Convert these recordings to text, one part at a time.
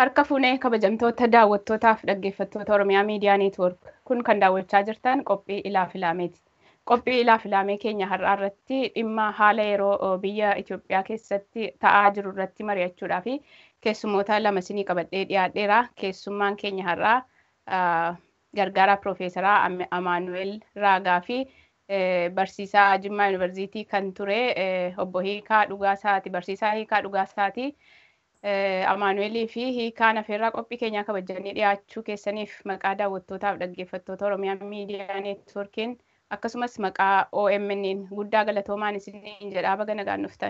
Harka fuunee kabajamtoota daawwattootaaf dhaggeeffattoota Oromiyaa Miidiyaa Neetwoork. Kun kan daawwachaa jirtan qophii ilaa filaameeti. Qophii ilaa filaamee keenya har'aa irratti dhimma haala yeroo biyya Itoophiyaa keessatti ta'aa jiru irratti mari'achuudhaa fi keessummoota lama isinii qabadhee dhiyaadheera. Keessummaan keenya har'aa gargaaraa Piroofeesaraa Amaanu'eel Raagaa fi barsiisaa Jimmaa Yuunivarsiitii kan ture obbo Hiikaa Dhugaasaati. Barsiisaa Hiikaa Dhugaasaati. Amaanu'eelii fi hiikaan afeerraa qophii keenyaa kabajanii dhiyaachuu keessaniif maqaa daawwattootaaf dhaggeeffattoota Oromiyaa Miidiyaa Neetwoorkiin akkasumas maqaa OMN guddaa galatoomaan isiniin jedhaa baga nagaan dhuftan.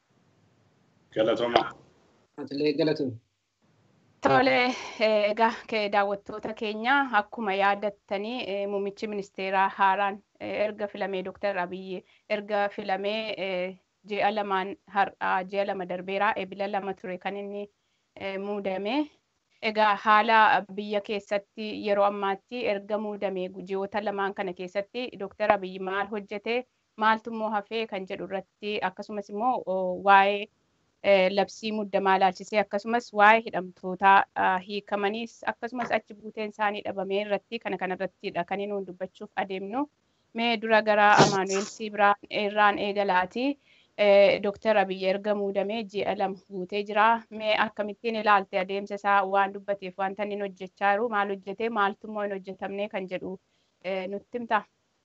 Galatooma. Atilee galatooma. Tole egaa daawwattoota keenya akkuma yaadattanii muummichi ministeeraa haaraan erga filamee Dooktar Abiyyi erga filamee ji'a lamaan har'aa ji'a lama darbeeraa eebila lama ture kan inni muudame. Egaa haala biyya keessatti yeroo ammaatti erga muudame ji'oota lamaan kana keessatti Dooktar Abiyyi maal hojjete maaltu immoo hafee kan jedhu irratti akkasumas immoo waa'ee labsii muddamaa ilaalchisee akkasumas waa'ee hidhamtootaa hiikamaniis akkasumas achi buuteen isaanii dhabamee irratti kana kanarrattidha kan inni dubbachuuf adeemnu. Mee dura gara Amaanu'eel Siibiraan irraan eegalaati. Dooktar Abiyyi erga muudamee ji'a lama guutee jira. Mee akkamittiin ilaalte adeemsa isaa waan dubbateef wanta inni hojjechaa jiru maal hojjetee maaltu immoo hin hojjetamne kan jedhu nutti himta.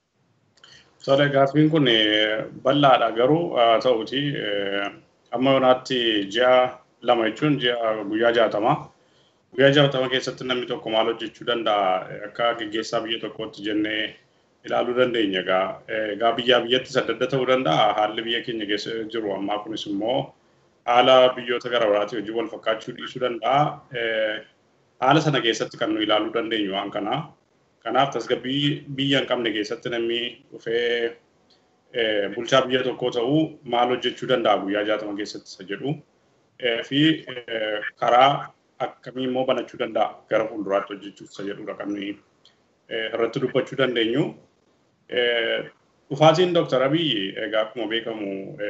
Tole gaaffiin kun bal'aadha garuu haa ta'uti amma yoonaatti ji'a lama jechuun ji'a guyyaa jaatama. Guyyaa jaatama keessatti namni tokko maal hojjechuu danda'a akka gaggeessaa biyya tokkootti jennee ilaaluu dandeenya egaa egaa biyyaa biyyattis adda adda ta'uu danda'a haalli biyya keenya keessa jiru ammaa kunis immoo haala biyyoota gara biraatii hojii wal fakkaachuu dhiisuu danda'a haala sana keessatti kan nu ilaaluu dandeenyu waan kana kanaaf tasgabbii biyya hin qabne keessatti namni dhufee bulchaa biyya tokkoo ta'uu maal hojjechuu danda'a guyyaa jaatama keessatti isa jedhu fi karaa akkamii immoo banachuu danda'a gara fuulduraatti hojjechuuf isa jedhudha kan nuyi irratti dubbachuu dandeenyu. Dhufaatiin Dooktar Abiyyi egaa akkuma beekamu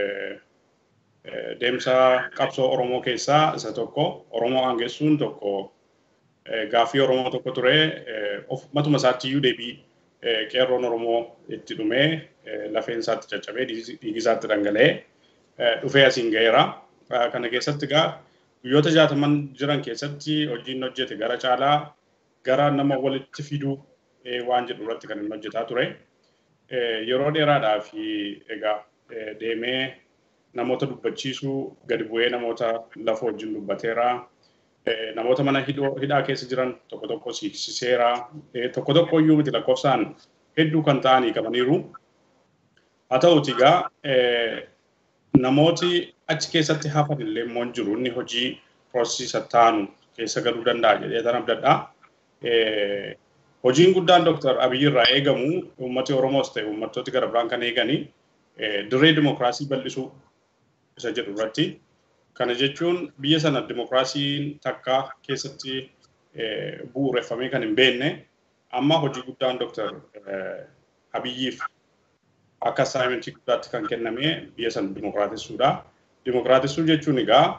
deemsa qabsoo Oromoo keessaa isa tokko Oromoo aangessuun tokko gaaffii Oromoo tokko ture matuma isaatti iyyuu deebii qeerroon Oromoo itti dhumee lafeen isaatti caccabee dhiigi isaatti dhangala'ee dhufee asiin ga'eera. Kana keessatti egaa guyyoota jaataman jiran keessatti hojiin hojjete gara caalaa gara nama walitti fiduu waan jedhu irratti kan inni hojjetaa ture. Yeroo dheeraadhaa fi egaa deemee namoota dubbachiisuu gadi bu'ee namoota lafa wajjin dubbateera. Namoota mana hidhaa keessa jiran tokko tokko siiqsiseera. Tokko tokko iyyuu miti lakkoofsaan hedduu kan ta'anii qabaniiru. Haa ta'uti egaa namooti achi keessatti hafan illee immoo jiru inni hojii piroosesii taanu keessa galuu danda'a jedhee tan abdadhaa. Hojiin guddaan Dooktar Abiyyi irraa eegamu uummati Oromoos ta'e uummattooti gara biraan kan eegani dirree dimokiraasii bal'isuu isa jedhu irratti. Kana jechuun biyya sana dimokiraasiin takka keessatti bu'uureffamee kan hin beekne amma hojii guddaan Dooktar Abiyyiif akka assaayimentii guddaatti kan kenname biyya sana dimokiraatessuudha. Dimokiraatessuu jechuun egaa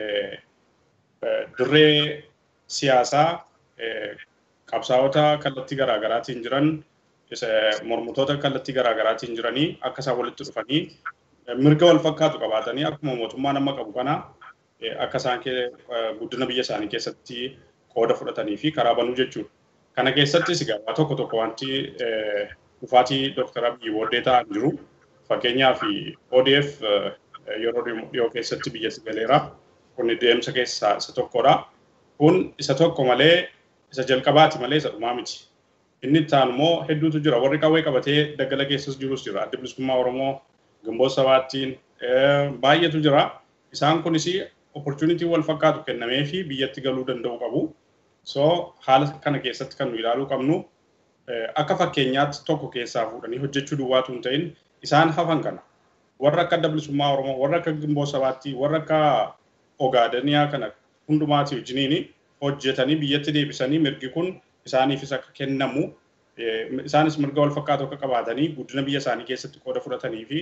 dirree siyaasaa qabsaa'ota kallattii garaagaraatiin jiran mormitoota kallattii garaagaraatiin jiranii akka isaan walitti dhufanii mirga wal fakkaatu qabaatanii akkuma mootummaan amma qabu kana akka isaan guddina biyya isaanii keessatti qooda fudhatanii fi karaa banuu jechuudha. Kana keessattis egaa tokko tokko wanti dhufaatii Dooktar Abiyyi booddee ta'an jiru. Fakkeenyaaf ODF yeroo dhiyoo keessatti biyyatti galeera. Kun deemsa keessaa isa tokkodha. Kun isa tokko malee isa jalqabaati malee isa dhumaa miti. Inni itti aanu immoo hedduutu jira. Warri qawwee qabatee daggala keessas jirus jira. Adda bilisummaa Oromoo Gimboo Sabaattiin baay'eetu jira. Isaan kunis opportunitii wal fakkaatu kennamee fi biyyatti galuu danda'u qabu. So haala kana keessatti kan nu ilaaluu qabnu akka fakkeenyaatti tokko keessaa fuudhanii hojjechuu duwwaatu hin ta'in isaan hafan kana. Warra akka adda bilisummaa Oromoo, warra akka Gimboo Sabaattii, warra akka Ogaadaniyaa kana hundumaati wajjiniini hojjetanii biyyatti deebisanii mirgi kun isaaniifis akka kennamu isaanis mirga wal fakkaatu akka qabaatanii guddina biyya isaanii keessatti qooda fudhatanii fi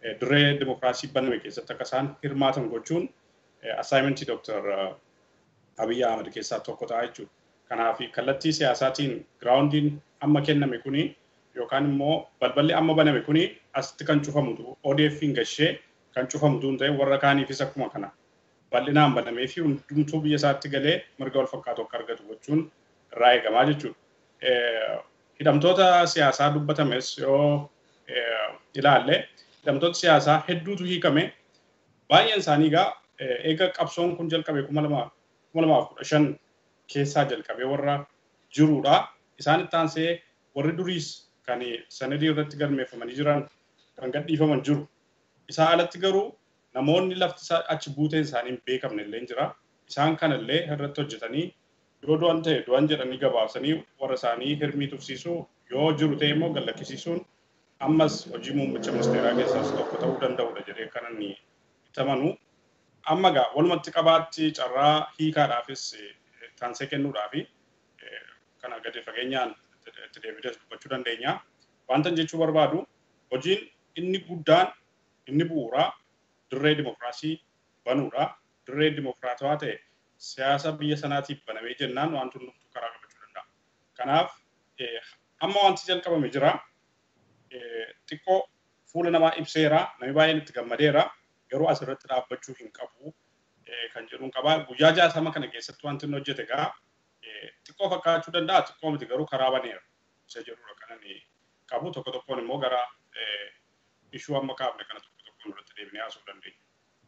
dirree dimokiraasii baname keessatti akka isaan hirmaatan gochuun assaayimentii Dooktar Abiyyi Ahmed keessaa tokko ta'a jechuudha. Kanaaf kallattii siyaasaatiin giraawundiin amma kenname kuni yookaan immoo balballi amma baname kuni asitti kan cufamutu ODF'n gashee kan cufamutu hin ta'e warra kaaniifis akkuma kana bal'inaan banamee fi hundumtuu biyya isaatti galee mirga wal fakkaatu akka argatu gochuun irraa eegamaa jechuudha. Hidhamtoota siyaasaa dubbatames yoo ilaalle hidhamtoota siyaasaa hedduutu hiikame baay'een isaanii egaa eega qabsoon kun jalqabe kuma lamaaf kudha shan keessaa jalqabee warra jirudha. Isaan itti aansee warri duriis kan sanadii irratti galmeeffamanii jiran kan gadhiifaman jiru. Isaa alatti garuu namoonni lafti achi buuteen isaanii hin beekamne illee jira. Isaan kanallee irratti hojjetanii yoo du'an ta'e du'an jedhanii gabaasanii warra isaanii hirmii tufsiisuu yoo jiru ta'e immoo gallakkisiisuun ammas hojii muummicha ministeeraa keessaas tokko ta'uu danda'udha jedhee kan inni itti amanu. Amma egaa walumatti qabaatti carraa hiikaadhaafis taansee kennuudhaafi kana gadi fageenyaan itti deebidees dubbachuu dandeenya. Wanta jechuu barbaadu hojiin inni guddaan inni bu'uuraa dirree dimokiraasii banuudha. Dirree dimokiraatawaa ta'e siyaasa biyya sanaatiif banamee jennaan wanti hundumtuu karaa qabachuu danda'a. Kanaaf amma wanti jalqabame jira. Xiqqoo fuula namaa ibseera. Namni baay'een itti gammadeera. Garuu asirratti dhaabbachuu hin qabu kan jedhuun qaba. Guyyaa jaatama kana keessatti wanti inni hojjete egaa xiqqoo fakkaachuu danda'a. Xiqqoo miti garuu karaa baneera. Isa jedhudha kan inni qabu. Tokko tokkoon immoo gara ishuu amma kaafne kana tokko tokkoon irratti deebinee haasa'uu dandeenya.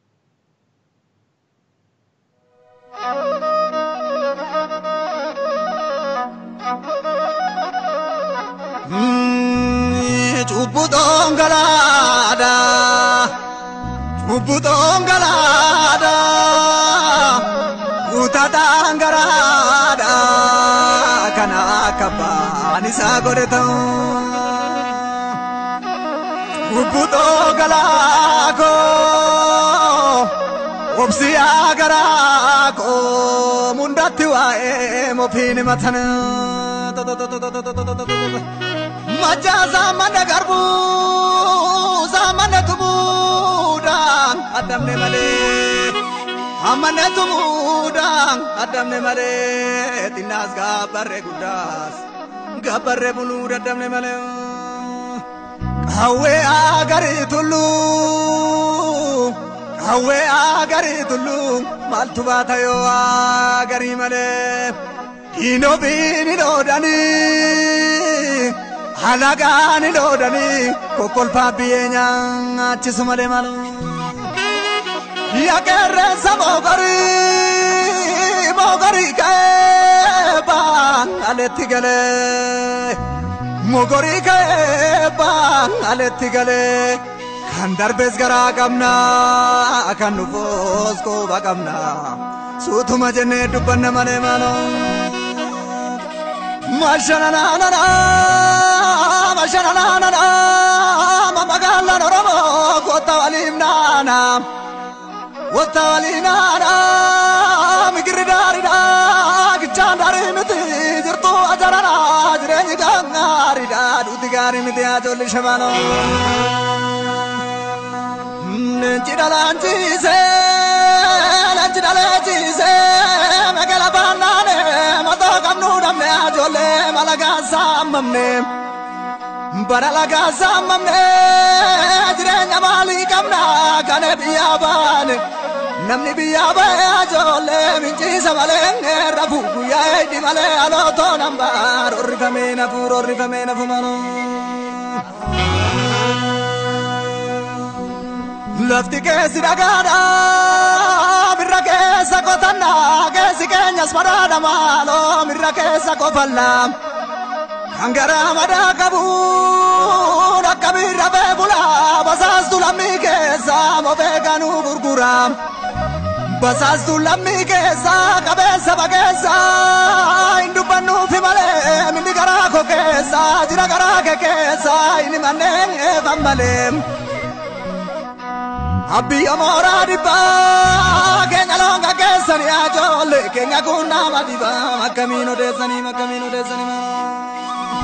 Cubbuu dhongalaadha. Cubbuu dhongalaadha. Guutaa dhangaraadha. Kana akka baan isaa godhe ta'u. Cubbuu dhongalaakoo. Obsiyaa garaakoo. Mundatti waa'ee mofiin matan. Majaa saamana garbuu saamana tumuudhaan addamne malee. Amane tumuudhaan addamne malee. Xinnaas gaabbarree guddaas gaabbarree buluu daddamne malee. Qawwee agarii tulluu. Qawwee agarii tulluu maaltu baata yoo agarii malee. Diinoo biini dhoodhanii. halagaan loodanii kokkolfaa biyyee nyaachisu malee malu. Yaqeerrensa moogarii moogarii ka'ee baan aletti galee moogarii ka'ee baan aletti galee kan darbees garaa qabna kan dhufoos qooba qabna suutuma jennee dubbanna malee maaloo. Mashananana, mashananana, mamagalan oromo, kota walimnana, kota walinana, migiridarida, gichandari miti, jirtu ajarana, jireenyi gangaarida, duuti gaarii miti ajoolli shabano. Leenci dhalaanchiise, leenci dhaleechiise, magala baannaane, matoo qabnu dhabne ajoollee malagaa saammamne. Bara lagaa saammamne, jireenya maalii qabna kana biyyaa baane. Namni biyyaa bahe ajoollee minciisa malee rafu guyyaa eeddi malee alootoo nambaa rorrifamee nafu rorrifamee nafu maloo. Lafti keessi dhagaadha mirra keessa qotanna keessi keenyas madaadha maaloo mirra keessa qofalla. Kan garaa madaa qabu akka birra beekula basaastu lammii keessa mofee kanuu gurgura. Basaastu lammii keessa qabeessa bakeessa hin dubbannuufi malee minni garaa koo keessa jira garaa kee keessa inni manneen eefan malee. Abbiya mooraa dhibbaa keenya loonga keessanii ajoollee keenya kun nama dhibaa akkamiin odeessanii akkamiin odeessanii.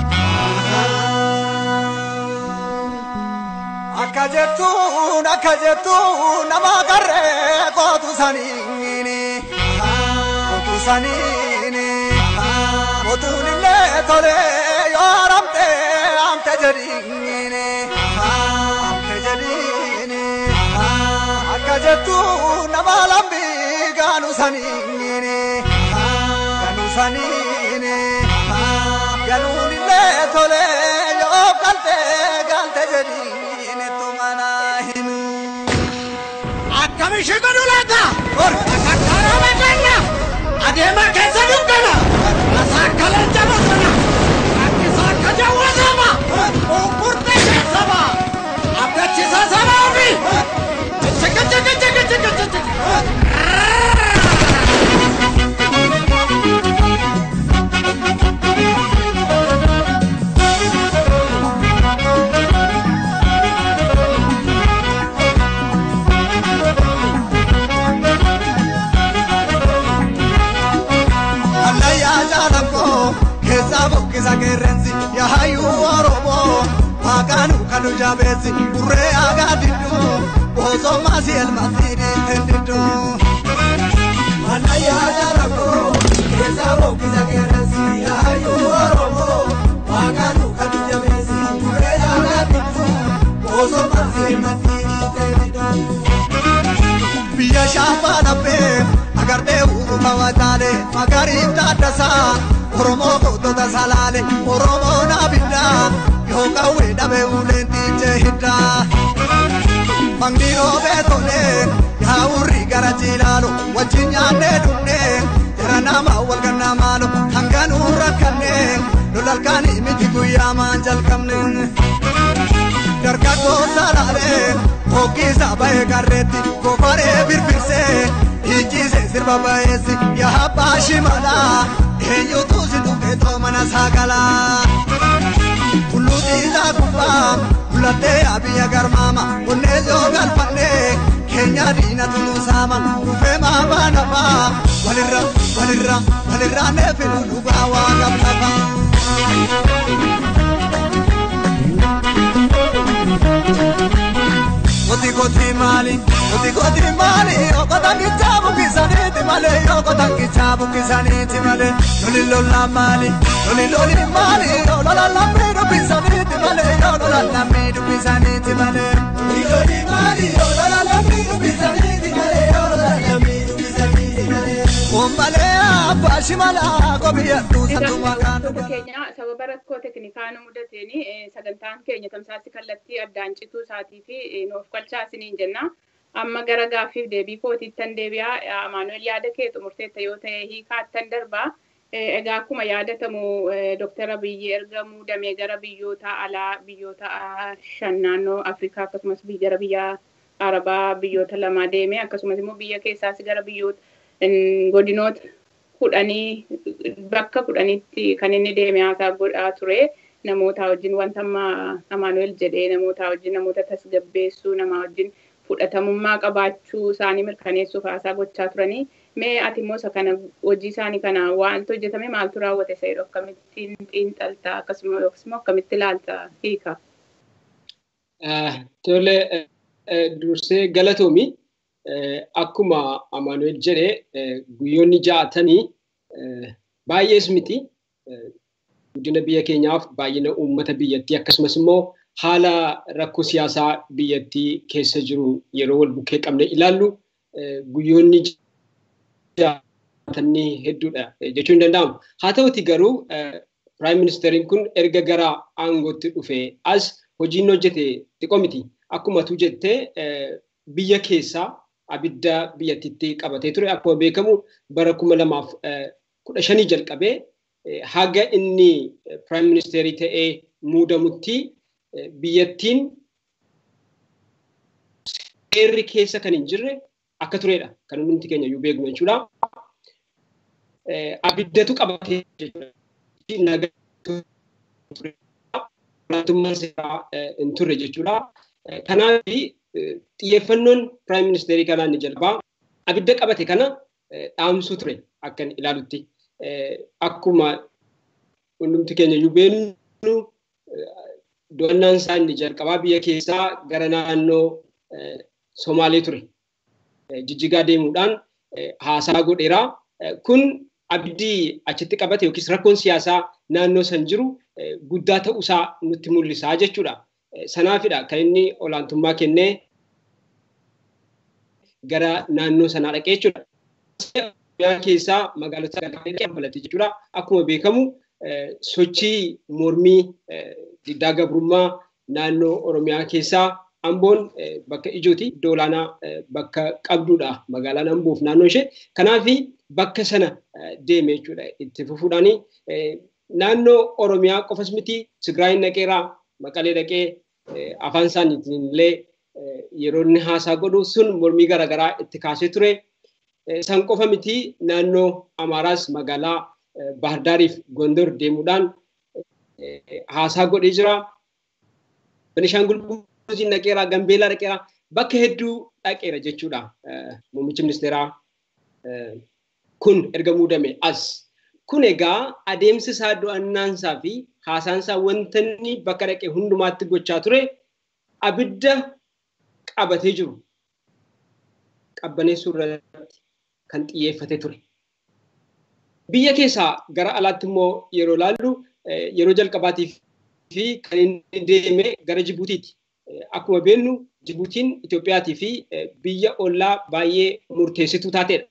Akka jettuun akka jettuun nama qarree kootu saniini kootu saniini motuun illee tole yoo haramte amte jedhiini amte jedhiini akka jettu nama lambii gaanu saniini gaanu saniini ganuun illee tole yoo galte galte jedhiini tumana himu. Akkamishi godhu laata? Karaa beekna. Adeema keessa dukkana. Asaa akka leenca bosona. Akkisa akka jawwatama. Unkurte keessama. Abdachiisa sana ofi. Chika chika chika chika chika. Allayyaa jaalakoo keessaa buqqisa qeerrensi yahayyuu Oromoo maqaan kanu jabeessi burree aagaa didduu osoo maasii elmatti dhiiteen didduu. Allayyaa jaalakoo keessaa buqqisa qeerrensi yahayyuu Oromoo maqaan kanu jabeessi burree aagaa didduu osoo maasii elmatti dhiiteen didduu. biyya shaafaa dhabbee agartee uumama wataale magariif taaddasaa oromoo gootota salaale oromoo naabiddaa yoo qawwee dhabee uleen tiichee hiddaa. Mangii roobee tolee yaa urri gara jiilaalo wajjin nyaannee dhunnee jara nama wal gannaa maalo hanganuu rakkannee lolalkaanii miti guyyaa maan jalqabne. dargaggoo salaalee hoggiisa ba'ee qarreetti gofaree birbirsee hiichiise sirba ba'eessi yaa abbaa shimalaa eenyutu si dhufeetoo mana saagalaa. Tulluutiisaa gubbaa mulattee abiyya garmaama onnee yoo galfannee keenya diinatu nu saama dhufee maabaa nafaa walirra walirra walirra neefinu dhugaa waa qabnafaa. Koti koti mali, koti koti mali, okota kichabu kisaniti male, okota kichabu kisaniti male, loli lola mali, loli loli mali, lola lamidu kisaniti male, lola lamidu kisaniti male, loli loli mali, lola lamidu kisaniti male, lola lamidu kisaniti male. Ombale abba shimala kobiya tu satu makan. Wantoota keenya sababa rakkoo teknikaa nu mudateen sagantaan keenya tamsaasii kallattii addaan cituu isaatii fi eh, nuuf qalchaa isiniin jenna. Amma gara gaaffiif deebii kootiittan deebi'aa Amaanuel yaada kee xumurteetta yoo ta'e hiikaattan darbaa. Eh, Egaa akkuma yaadatamu eh, Dr. Abiyyi erga muudamee gara biyyoota alaa biyyoota ah, shan naannoo Afrikaa akkasumas biyya- gara biyya Arabaa biyyoota lama deeme akkasumas immoo biyya keessaas gara biyyoota mm, godinoota kudhanii bakka kudhanitti kan inni deeme haasaa godhaa ture namoota wajjin wanta amma Amaanuel jedhee namoota wajjin namoota tasgabbeessuu nama wajjin fudhatamummaa qabaachuu isaanii mirkaneessuuf haasaa gochaa turanii mee ati immoo isa kana hojii isaanii kana waanti hojjetame maaltu raawwate isa jedhu akkamittiin xiinxalta akkasuma yookiis immoo akkamitti ilaalta hiika. Tole dursee galatoomi akkuma Amaanuel jedhe guyyoonni ja'atanii baay'ees miti guddina biyya keenyaaf baay'ina uummata biyyattii akkasumas immoo haala rakkoo siyaasaa biyyattii keessa jiru yeroo wal bukkee qabne ilaallu guyyoonni ja'atanii hedduudha jechuun ni danda'ama. Haa ta'uti garuu Piraayim Ministeeriin kun erga gara aangootti dhufee as hojiin hojjete xiqqoo miti. Akkuma tu jettee biyya keessaa abidda biyyattiitti qabatee ture. Akkuma beekamu bara kuma lamaaf kudha shanii jalqabee haga inni Piraayim Ministeerii ta'ee muudamutti biyyattiin seerri keessa kan hin jirre akka turedha. Kan hundi keenya iyyuu beeknu jechuudha. Abiddatu qabatee jechuudha. Olaantummaan seeraa hin turre jechuudha. Kanaaf xiyyeeffannoon Piraayim Ministeerii kanaa inni jalqabaa abidda qabate kana dhaamsuu ture akka ilaalutti. Akkuma hundumti keenya iyyuu beeknu do'annaan isaa inni jalqabaa biyya keessaa gara naannoo Somaalee ture. Jijjigaa deemuudhaan haasaa godheera. Kun abdii achitti qabate yookiis rakkoon siyaasaa naannoo san jiru guddaa ta'uusaa nutti mul'isaa jechuudha. Sanaafidha kan inni olaantummaa kennee gara naannoo sanaa dhaqee jechuudha. Oromiyaa keessaa magaalota dabalate jechuudha. Akkuma beekamu sochii mormii diddaa gabrummaa naannoo Oromiyaa keessaa Amboon bakka ijooti iddoo olaanaa bakka qabdudha magaalaan Amboof naannoo ishee. Kanaaf bakka sana deeme jechuudha itti fufuudhaan naannoo Oromiyaa qofas miti Tigraayin dhaqeeraa Maqalee dhaqee afaan isaaniitiin illee yeroo inni haasaa godhu sun mormii garaagaraa itti kaasee ture. San qofa miti naannoo Amaaraas magaalaa Baahirdaariif Gondor deemuudhaan haasaa godhee jira. Benishaangul Gumuziin dhaqeeraa, Gambeelaa dhaqeeraa bakka hedduu dhaqeera jechuudha. Muummichi ministeeraa kun erga muudame as. Kun egaa adeemsi isaa do'annaansaa fi haasaansaa wanta inni bakka dhaqee hundumaatti gochaa ture abidda qabatee jiru qabbaneessuu irratti kan xiyyeeffate ture. Biyya keessaa gara alaatti immoo yeroo laallu yeroo jalqabaatiif fi kan inni deeme gara Jibuutiiti. Akkuma beeknu Jibuutiin Itoophiyaatii fi biyya ollaa baay'ee murteessituu taatedha.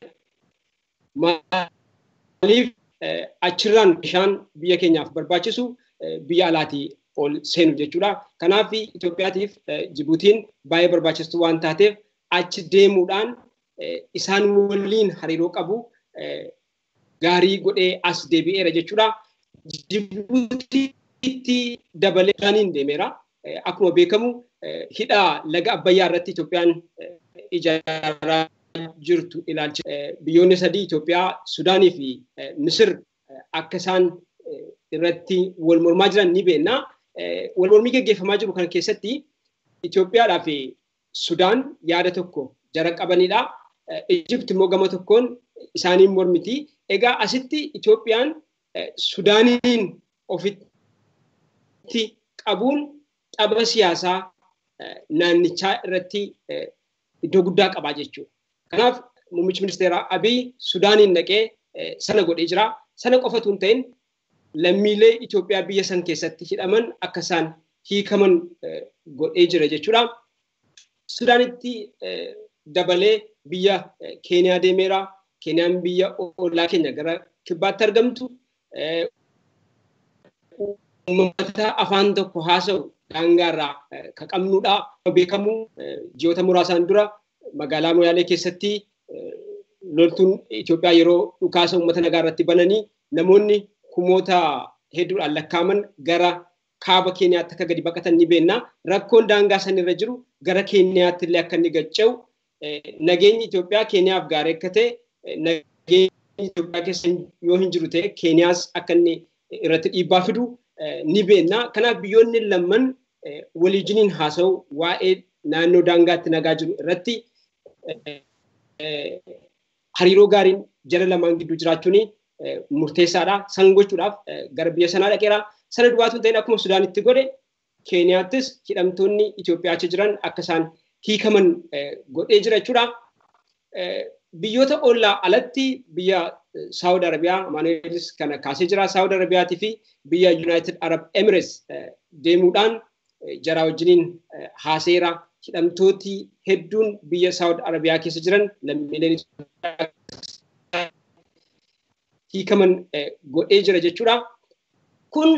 Maaliif achirraan bishaan biyya keenyaaf barbaachisu biyya alaatii ol seenu jechuudha. Kanaaf Itoophiyaatiif Jibuutiin baay'ee barbaachistuu waan taateef achi deemuudhaan isaan waliin hariiroo qabu gaarii godhee as deebi'eera jechuudha. Jibuutiitti dabalee bishaaniin deemeera. Akkuma beekamu hidha laga Abbayyaa irratti Itoophiyaan ijaaraa jirtu ilaalcha. Biyyoonni sadii Itoophiyaa, Sudaanii fi Misir akka isaan irratti wal mormaa jiran ni beekna. Wal mormii gaggeeffamaa jiru kana keessatti Itoophiyaadhaa fi Sudaan yaada tokko jara qabanidha. Ijipti immoo gama tokkoon isaaniin mormiti. Egaa asitti Itoophiyaan Sudaaniin ofitti qabuun xaba siyaasaa naannichaa irratti iddoo guddaa qabaa jechuudha. Kanaaf muummichi ministeeraa Abiy Sudaaniin dhaqee sana godhee jira. Sana qofatu hin ta'in lammiilee Itoophiyaa biyya san keessatti hidhaman akka isaan hiikaman godhee jira jechuudha. Sudaanitti dabalee biyya Keeniyaa deemeera. Keeniyaan biyya ollaa keenya gara kibbaatti argamtu. Uummata afaan tokko haasa'u daangaarraa kan qabnudha. Beekamu ji'oota muraasaan dura magaalaa Moyaalee keessatti loltuun Itoophiyaa yeroo dhukaasa uummata nagaa irratti bananii namoonni kumoota hedduudhaan lakkaaman gara kaaba Keeniyaatti akka gadi baqatan ni beekna. Rakkoon daangaa sanirra jiru gara Keeniyaatti illee akka inni gacca'u nageenyi Itoophiyaa Keeniyaaf gaarii akka ta'e nageenyi Itoophiyaa keessa yoo hin jiru ta'e Keeniyaas akka inni irratti dhiibbaa fidu ni beekna. Kanaaf biyyoonni lamman waliijiniin haasa'u waa'ee naannoo daangaatti nagaa jiru irratti hariiroo gaariin jara lamaan gidduu jiraachuun murteessaadha. San gochuudhaaf gara biyya sanaa dhaqeera. Sana dubaatu hin ta'in akkuma Sudaanitti godhe Keeniyaattis hidhamtoonni Itoophiyaa achi jiran akka isaan hiikaman godhee jira jechuudha. Biyyoota ollaa alatti biyya Saawud Arabiyaa Maanuweelis kana kaasee jira. Saawud Arabiyaatii fi biyya Yuunaayitid Arab Emirates deemuudhaan jaraa wajjiniin haaseera. Hidhamtooti hedduun biyya Saawud Arabiyaa keessa jiran lammiileen hiikaman godhee jira jechuudha. Kun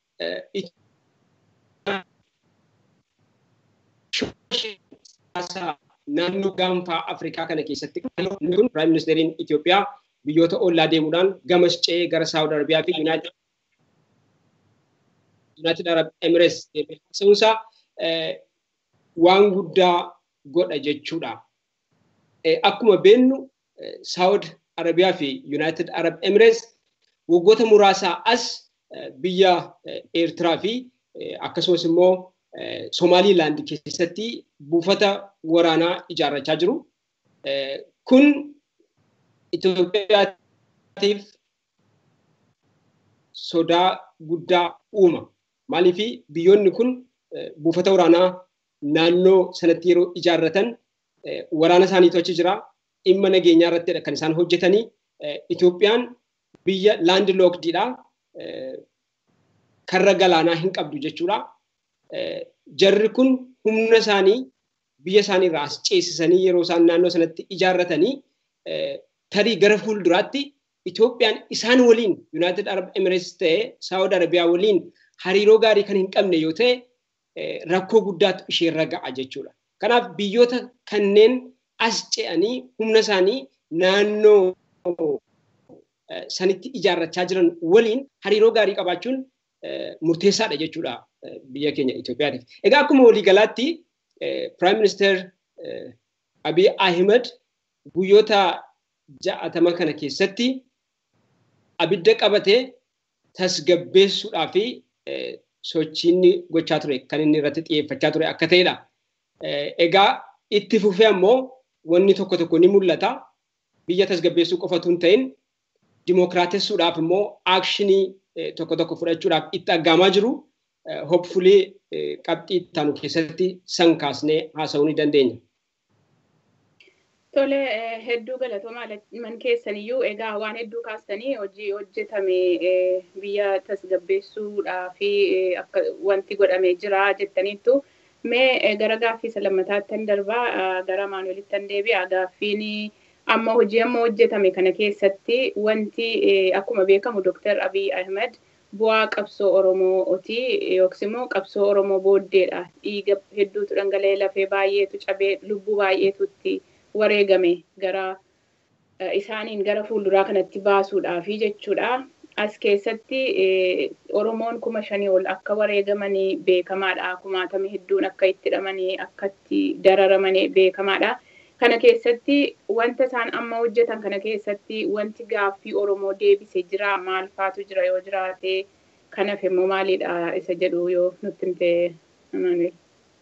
naannoo gaanfaa Afrikaa kana keessatti kun Piraayim Ministeeriin Itoophiyaa biyyoota ollaa deemuudhaan gamas ce'ee gara Saawud Arabiyaa fi Yuunaayitid Arab Emirates deemee haasa'uunsaa waan guddaa godha jechuudha. Akkuma beennu Saawud Arabiyaa fi Yuunaayitid Arab Emirates waggoota muraasaa as biyya Eertiraa fi akkasumas immoo Somaaliilaand keessatti buufata waraanaa ijaarrachaa jiru. Kun Itoophiyaatiif sodaa guddaa uuma. Maaliif biyyoonni kun buufata waraanaa naannoo sanatti yeroo ijaarratan waraana isaaniitu achi jira. Dhimma nageenyaa irrattidha kan isaan hojjetanii. Itoophiyaan biyya laandi lookdiidha. Karra galaanaa hin qabdu jechuudha. Jarri kun humna isaanii biyya isaanii irraa as ceesisanii yeroo isaan naannoo sanatti ijaarratanii tarii gara fuulduraatti Itoophiyaan isaan waliin Yuunaayitid Arab Emirates ta'ee Saawud Arabiyaa waliin hariiroo gaarii kan hin qabne yoo ta'e rakkoo guddaatu isheerra ga'a jechuudha. Kanaaf biyyoota kanneen as ce'anii humna isaanii naannoo sanitti ijaarrachaa jiran waliin hariiroo gaarii qabaachuun murteessaadha jechuudha biyya keenya Itoophiyaatiif. Egaa akkuma waliigalaatti Prime Minister Abiy Ahmed guyyoota ja'atama kana keessatti abidda qabatee tasgabbeessuudhaa fi sochiin gochaa ture kan inni irratti xiyyeeffachaa ture akka ta'edha. Egaa itti fufee ammoo wanni tokko tokko ni mul'ata. Biyya tasgabbeessuu qofatu hin ta'in dimookiraatessuudhaaf immoo aakshinii tokko tokko fudhachuudhaaf itti aggaamaa jiru. Hopfulii qabxii ittaanu keessatti san kaasnee haasa'uu ni dandeenya. Tole hedduu galatoomaa man keessaniyyuu egaa waan hedduu kaastanii hojii hojjetame biyya tasgabbeessuudhaa fi akka wanti godhamee jira jettaniittu mee gara gaaffii isa lammataatti darbaa gara maanuwelitti deebi'a gaaffiin amma hojii amma hojjetame kana keessatti wanti akkuma beekamu Dr. Abiy Ahmed bu'aa qabsoo Oromooti yookiis immoo qabsoo Oromoo booddeedha. Dhiiga hedduutu dhangala'ee lafee baay'eetu cabee lubbuu baay'eetutti wareegame gara isaaniin gara fuulduraa kanatti baasuudhaafi jechuudha. As keessatti Oromoon kuma shanii ol akka wareegamanii beekamaadha. Kumaatami hedduun akka itti hidhamanii akka itti dararamanii beekamaadha. Kana keessatti wanta isaan amma hojjetan kana keessatti wanti gaaffii Oromoo deebise jira maal faatu jira yoo jiraate kanaaf immoo maalidha isa jedhu yoo nutti himte Amaanuel.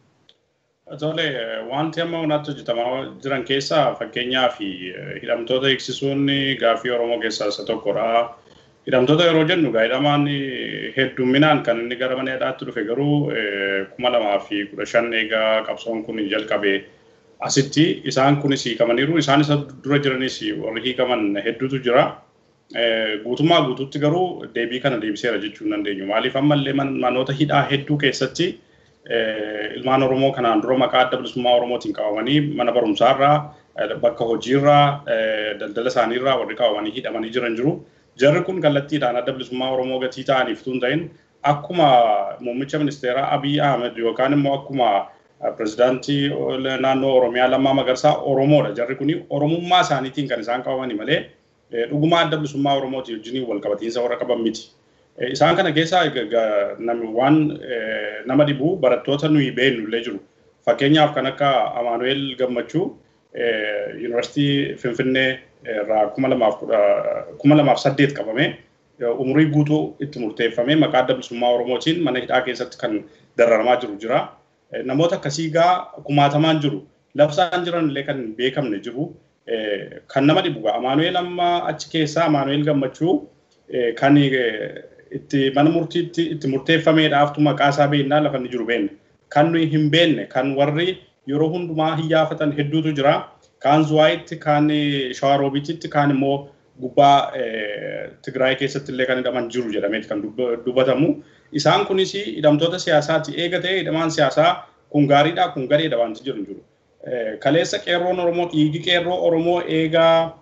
Tole wanti amma wanatti hojjetamaa jiran keessaa fakkeenyaa fi hidhamtoota eegsisuun gaaffii Oromoo keessaa isa tokkodha. Hidhamtoota yeroo jennu hidhamaan heddumminaan kan inni gara mana hidhaatti dhufe garuu kuma lamaa fi kudha shan eegaa qabsoon kun jalqabe asitti isaan kunis hiikamaniiru. Isaan isa dura jiranis warri hiikaman hedduutu jira. Guutummaa guutuutti garuu deebii kana deebiseera jechuu hin dandeenyu. Maaliif ammallee manoota hidhaa hedduu keessatti ilmaan Oromoo kanaan dura maqaa adda bilisummaa Oromootiin qabamanii mana barumsaarraa bakka hojiirraa daldala isaaniirraa warri qabamanii hidhamanii jiran jiru. Jarri kun kallattiidhaan adda bilisummaa Oromoo gatii ta'aniif tun ta'in akkuma muummicha ministeeraa Abiy Ahmed yookaan immoo akkuma pirezidaantii naannoo Oromiyaa Lammaa Magarsaa Oromoodha. Jarri kun Oromummaa isaaniitiin kan isaan qabamani malee dhugumaa adda bilisummaa Oromootii wajjin wal qabatiinsa warra qaban miti. Isaan kana keessaa waan nama dhibu barattoota nuyi beeknu illee jiru. Fakkeenyaaf kan akka Amaanuel Gammachuu Yuunivarsiitii Finfinnee irraa kuma lamaaf saddeet qabame umurii guutuu itti murteeffame maqaa adda bilisummaa Oromootiin mana hidhaa keessatti kan dararamaa jiru jira. Namoota akkasii gaa kumaatamaan jiru. Labsaan jiran illee kan hin beekamne jiru. Kan nama dhibu gaa Amaanuel amma achi keessaa Amaanuel Gammachuu kan itti mana murtiitti itti murteeffameedhaaftu maqaa isaa beennaa lafa inni jiru beenne. Kan nuyi hin beenne kan warri yeroo hundumaa hiyyaafatan hedduutu jira. Kaan Zuwaayitti, kaan Shawaroobiititti, kaan immoo gubbaa Tigraay keessatti illee kan hidhaman jiru jedhameeti kan dubbatamu. Isaan kunis hidhamtoota siyaasaati. Eega ta'ee hidhamaan siyaasaa kun gaariidha kun gareedha wanti jiru jiru. Kaleessa qeerroon Oromoo dhiigi qeerroo Oromoo eegaa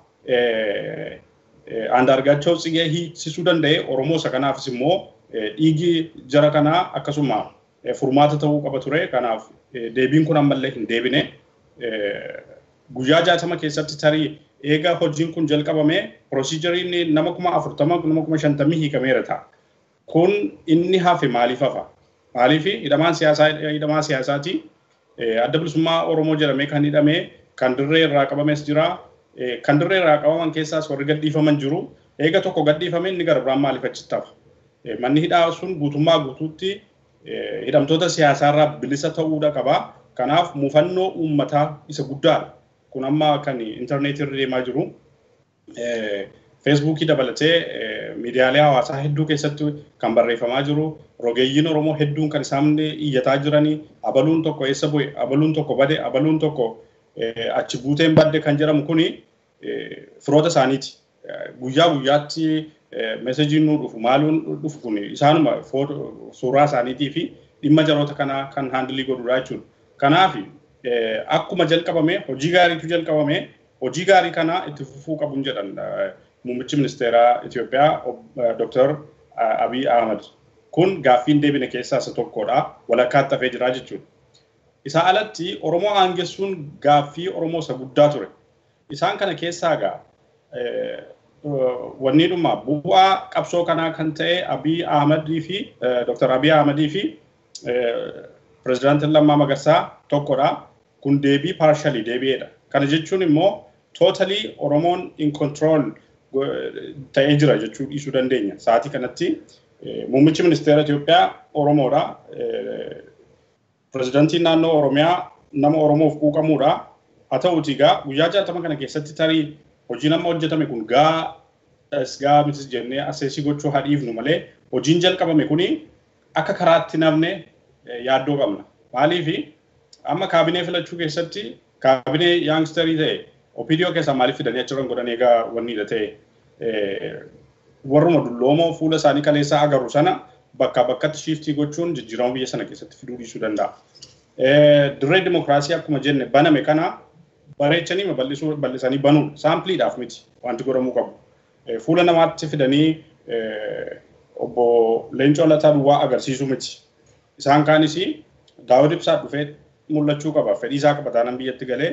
Andaargaachoo Tsigee hiiksisuu danda'e Oromoo isa kanaafis immoo dhiigi jara kanaa akkasuma furmaata ta'uu qaba ture. Kanaaf deebiin kun ammallee hin deebine. Guyyaa jaatama keessatti tarii eega hojiin kun jalqabame piroosijeriin nama kuma afurtama nama kuma shantamii hiikameera ta'a. Kun inni hafe maaliif hafa? Maaliif hidhamaan siyaasaa hidhamaa siyaasaati. Adda bilisummaa Oromoo jedhamee kan hidhame kan dirree irraa qabames jira. Kan dirree irraa qabaman keessaas warri gadhiifaman jiru. Eega tokko gadhiifame inni gara biraan maaliif achitti hafa? Manni hidhaa sun guutummaa guutuutti hidhamtoota siyaasaarraa bilisa ta'uudha qaba. Kanaaf muufannoo uummataa isa guddaadha. Kun amma kan intarneetii irra deemaa jiru. Feesbuukii dabalatee miidiyaalee hawaasaa hedduu keessatti kan barreeffamaa jiru. Rogeeyyiin Oromoo hedduun kan isaan iyyataa jiranii abaluun tokko eessa bu'e, abaluun tokko bade, abaluun tokko achi buuteen badde kan jedhamu kuni firoota isaaniiti. Guyyaa guyyaatti meesejiin nuu dhufu maaluun dhufu kun isaanuma suuraa isaaniitii fi dhimma jaroota kanaa kan haandilii godhudha jechuudha. Kanaaf akkuma jalqabame hojii gaariitu jalqabame hojii gaarii kana itti fufuu qabuun jedhan muummichi ministeeraa Itoophiyaa Dr. Abiy Ahmed. Kun gaaffiin deebine keessaa isa tokkodha. Walakkaatti hafee jira jechuudha. Isaa alatti Oromoo aangessuun gaaffii Oromoo isa guddaa ture. Isaan kana keessaa egaa wanni dhuma bu'aa qabsoo kanaa kan ta'e Abiy Ahmedii fi Dr. Abiy Ahmedii fi pirezidaantiin Lammaa Magarsaa tokkodha. Kun deebii paarshalii deebi'eedha. Kana jechuun immoo tootalii Oromoon in control ta'ee jira jechuu dhiisuu dandeenya. Sa'aatii kanatti muummichi ministeera Itoophiyaa Oromoodha. Pirezidaantiin naannoo Oromiyaa nama Oromoof quuqamuudha. Haa ta'uutii egaa guyyaa jaatama kana keessatti tarii hojiin amma hojjetame kun gaa gaa miti jennee aseesii gochuu hadhiifnu malee hojiin jalqabame kuni akka karaatti namne yaaddoo qabna. Maaliif amma kaabinee filachuu keessatti kaabinee yaangstarii ta'e OPDO keessaa maaliif fidanii achirran godhan egaa wanniidha ta'e warruma dulloomoo fuula isaanii kaleessaa agarru sana bakka bakkatti shiiftii gochuun jijjiirama biyya sana keessatti fiduu dhiisuu danda'a. Dirree dimokiraasii akkuma jenne baname kana bareechanii bal'isuu bal'isanii banuun saampliidhaaf miti wanti godhamuu qabu. Fuula namaatti fidanii obbo Leencoo Lataa Duwwaa agarsiisuu miti. Isaan kaanis Daawud Ibsaa dhufee mul'achuu qaba. Fedhii isaa qaba taanaan biyyatti galee.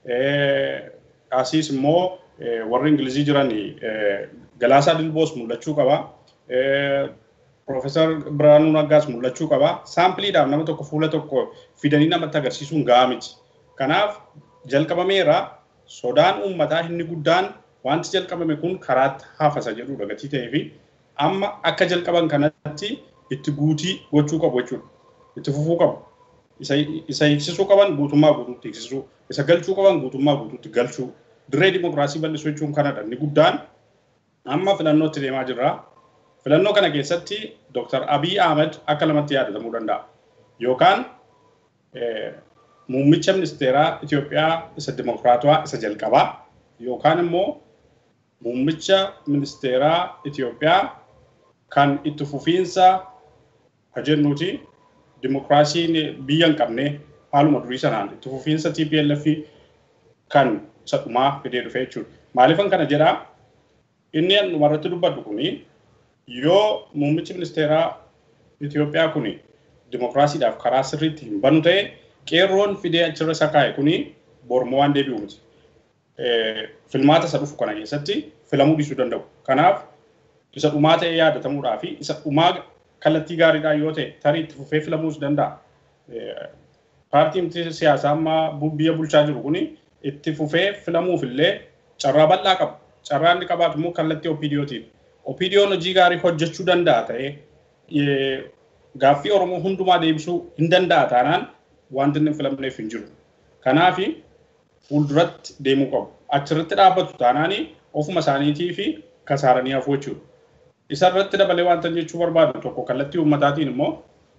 Asiis immoo warri Ingilizii jiran Galaasaa Dilboos mul'achuu qaba. Profeesar Biraanuu Naggaas mul'achuu qaba. Saampliidhaaf nama tokko fuula tokko fidanii namatti agarsiisuun gahaa miti. Kanaaf jalqabameera sodaan uummataa inni guddaan wanti jalqabame kun karaatti hafasa jedhudha gatii ta'ee fi amma akka jalqaban kanatti itti guutii gochuu qabu jechuudha. Itti fufuu qabu. Isa hiiksisuu qaban guutummaa guutuutti hiiksisuu. Isa galchuu qaban guutummaa guutuutti galchuu. Dirree dimokiraasii bal'isuu jechuun kanadha. Inni guddaan amma filannootti deemaa jirra. Filannoo kana keessatti Dr. Abiy Ahmed akka lamatti yaadatamuu danda'a. Yookaan muummicha ministeeraa Itoophiyaa isa dimokiraatawaa isa jalqabaa yookaan immoo muummicha ministeeraa Itoophiyaa kan itti fufiinsa jennuuti dimokiraasiin biyya hin qabne haaluma durii sanaan itti fufiinsa TPLF kan isa dhumaa fidee dhufe jechuudha. Maaliifan kana jedhaa inni dhumarratti dubbadhu kuni yoo muummichi ministeeraa Itoophiyaa kuni dimokiraasiidhaaf karaa sirriitti hin banu ta'e qeerroon fidee achirra isa kaa'e kuni bormoo waan deebi'u miti. Filmaata isa dhufu kana keessatti filamuu dhiisuu danda'u. Kanaaf isa dhumaa ta'ee yaadatamuudhaa fi isa dhumaa kallattii gaariidhaan yoo ta'e tarii itti fufee filamuus danda'a. Paartiin siyaasaa amma biyya bulchaa jiru kuni itti fufee filamuuf illee carraa bal'aa qaba. Carraa inni qabaatu immoo kallattii OPDOtiin. OPDOon hojii gaarii hojjechuu danda'a ta'ee gaaffii Oromoo hundumaa deebisuu hin danda'a taanaan wanti inni filamneef hin jiru. Kanaaf fuulduratti deemuu qabu. Achirratti dhaabbatu taanaan ofuma isaaniitii fi kasaaranii hafuu jechuudha. Isa irratti dabalee wanta jechuu barbaadu tokko kallattii uummataatiin immoo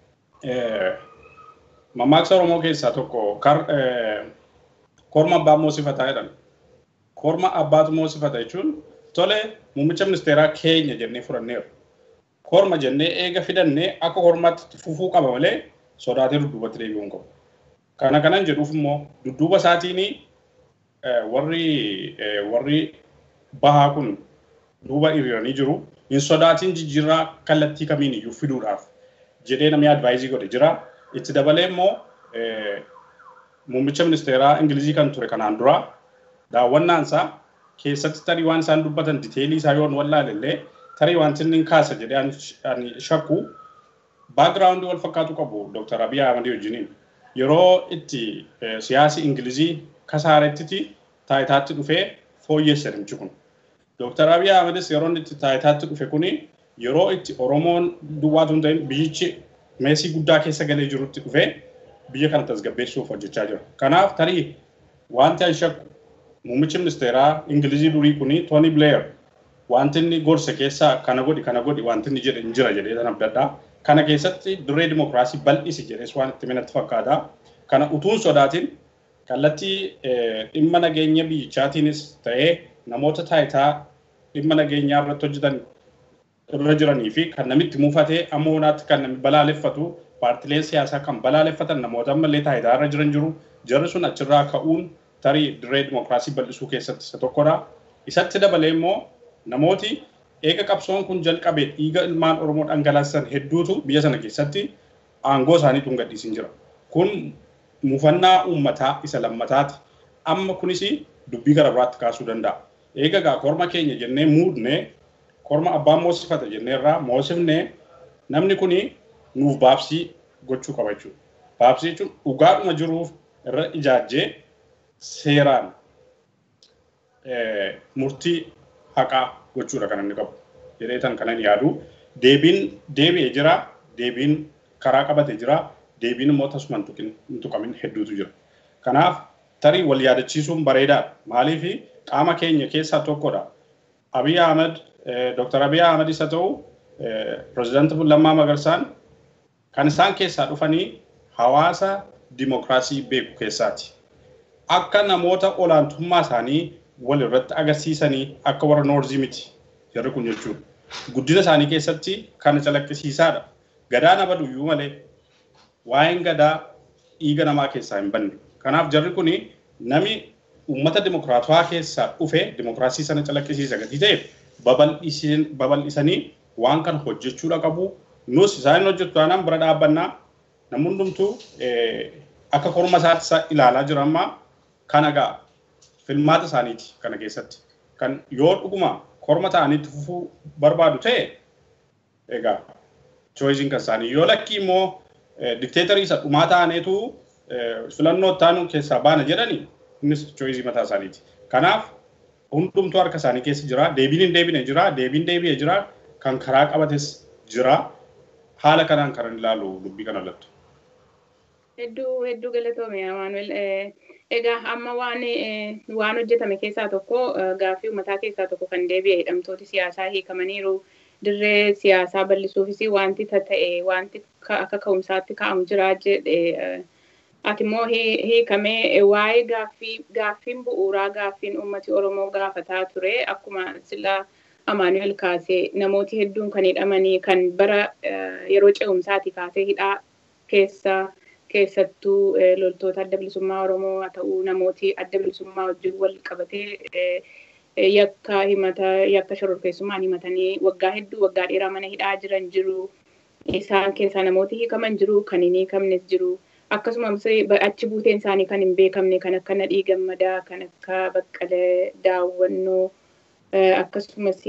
mammaaksa Oromoo keessaa tokko korma abbaa moosifataa jedhan. Korma abbaatu moosifata jechuun tole muummicha ministeeraa keenya jennee fudhanneeru. Korma jennee eega fidannee akka kormaatti fufuu qaba malee sodaatee dudduubatti deebi'uu hin qabu. Kana kanan jedhuuf immoo dudduuba isaatiin warri warri bahaa kun duuba hiriiranii jiru. Hin sodaatiin jijjiirraa kallattii kamiin iyyuu fiduudhaaf jedhee namni advaayizii godhe jira. Itti dabalee immoo muummicha ministeeraa Ingilizii kan ture kanaan dura daawwannaansaa keessatti tarii waan isaan dubbatan diteelii isaa yoon wallaalellee tarii wanti inni kaasa jedhee ani shakku baagiraawundii wal fakkaatu qabu Dr. Abiy Ahmed wajjiniin. Yeroo itti siyaasi Ingilizii kasaarettiti taayitaatti dhufee fooyyesse namichi kun. Dr. Abiy Ahmedis yeroo inni itti taayitaatti dhufe kuni yeroo itti Oromoon duwwaatu hin ta'in biyyichi meesii guddaa keessa galee jirutti dhufee biyya kana tasgabbeessuuf hojjechaa jira. Kanaaf tarii wanti ani shakku muummichi ministeeraa Ingilizii durii kuni Tony Blair wanti inni gorse keessaa kana godhi kana godhi wanti inni jedhe hin jira jedhee tan abdadhaa. Kana keessatti dirree dimokiraasii bal'isi jedhees waan itti minatti fakkaata. Kana utuun sodaatiin kallattii dhimma nageenya biyyichaatiinis ta'ee namoota taayitaa dhimma nageenyaa irratti hojjetan irra jiranii fi kan namitti muufatee amma honaatti kan namni balaaleffatu paartileen siyaasaa kan balaaleffatan namoota ammallee taayitaa irra jiran jiru. Jarri sun achirraa ka'uun tarii dirree dimokiraasii bal'isuu keessatti isa tokkodha. Isatti dabalee immoo namooti eega qabsoon kun jalqabee dhiiga ilmaan Oromoo dhangalaasan hedduutu biyya sana keessatti aangoo isaanii tun gadhiisin jira. Kun muufannaa uummataa isa lammataati. Amma kunis dubbii gara biraatti kaasuu danda'a. Eega gaa korma keenya jennee muudnee korma abbaan moosifata jennee irraa moosifnee namni kuni nuuf baabsii gochuu qaba jechuudha. Baabsii jechuun dhugaadhuma jiruuf irra ijaajjee seeraan murtii haqaa gochuudha kan inni qabu. Jedhee tan kanan yaadu deebiin deebi'ee jira deebiin karaa qabate jira deebiin immoo tasuma hin tuqamin hedduutu jira. Kanaaf tarii wal yaadachiisuun bareedaadha. Maaliif qaama keenya keessaa tokkodha. Abiy Ahmed, Dr. Abiy Ahmed isa ta'u, Pireezidaanti Lammaa Magarsaan kan isaan keessaa dhufanii hawaasa dimokiraasii beeku keessaati. Akka namoota olaantummaa isaanii wal irratti agarsiisanii akka warra noorzii miti jarri kun jechuudha. Guddina isaanii keessatti kan calaqqisiisaadha. Gadaa nama duyyuu malee waa'een gadaa dhiiga namaa keessaa hin banne. Kanaaf jarri kun nami uummata dimokiraatawaa keessaa dhufe dimokiraasii sana calaqqisiisa gatii ta'eef babal'isanii waan kana hojjechuudha qabu. Nus isaan hojjetu taanaan bira dhaabbannaa namni hundumtuu akka korma isaatti ilaalaa jira amma kana gaa filmaata isaaniiti kana keessatti. Kan yoo dhuguma korma ta'anitti fufuu barbaadu ta'e egaa chooyiziin kan isaanii yoo lakkii immoo dikteetarii isa dhumaa ta'aneetu filannoo taanu keessaa baana jedhani innis chooyizii mataa isaaniiti. Kanaaf hundumtuu harka isaanii keessa jira. Deebiin hin deebine jira. Deebiin deebi'ee jira. Kan karaa qabates jira. Haala kanaan kan ilaalu dubbii kana lattu. Hedduu hedduu galatoome Amaanuel. Egaa amma waan waan hojjetame keessaa tokko gaaffii uummataa keessaa tokko kan deebi'e hidhamtooti siyaasaa hiikamaniiru. Dirree siyaasaa bal'isuufis wanti ta'e wanti akka ka'umsaatti kaa'amu jira jedhe ati immoo hiikamee waa'ee gaaffii gaaffiin bu'uuraa gaaffiin uummati Oromoo gaafataa ture akkuma sila Amaanuel kaasee namooti hedduun kan hidhamanii kan bara yeroo ce'umsaati kaasee hidhaa keessa keessattuu loltoota adda bilisummaa Oromoo haa ta'u namooti adda bilisummaa wajjin wal qabatee yakka himata yakka shororkeessummaan himatanii waggaa hedduu waggaa dheeraa mana hidhaa jiran jiru. Isaan keessaa namooti hiikaman jiru kan hin hiikamnes jiru. Akkasumas achi buuteen isaanii kan hin beekamne kan akka Nadhii Gammadaa kan akka Baqqalee Daawwannoo akkasumas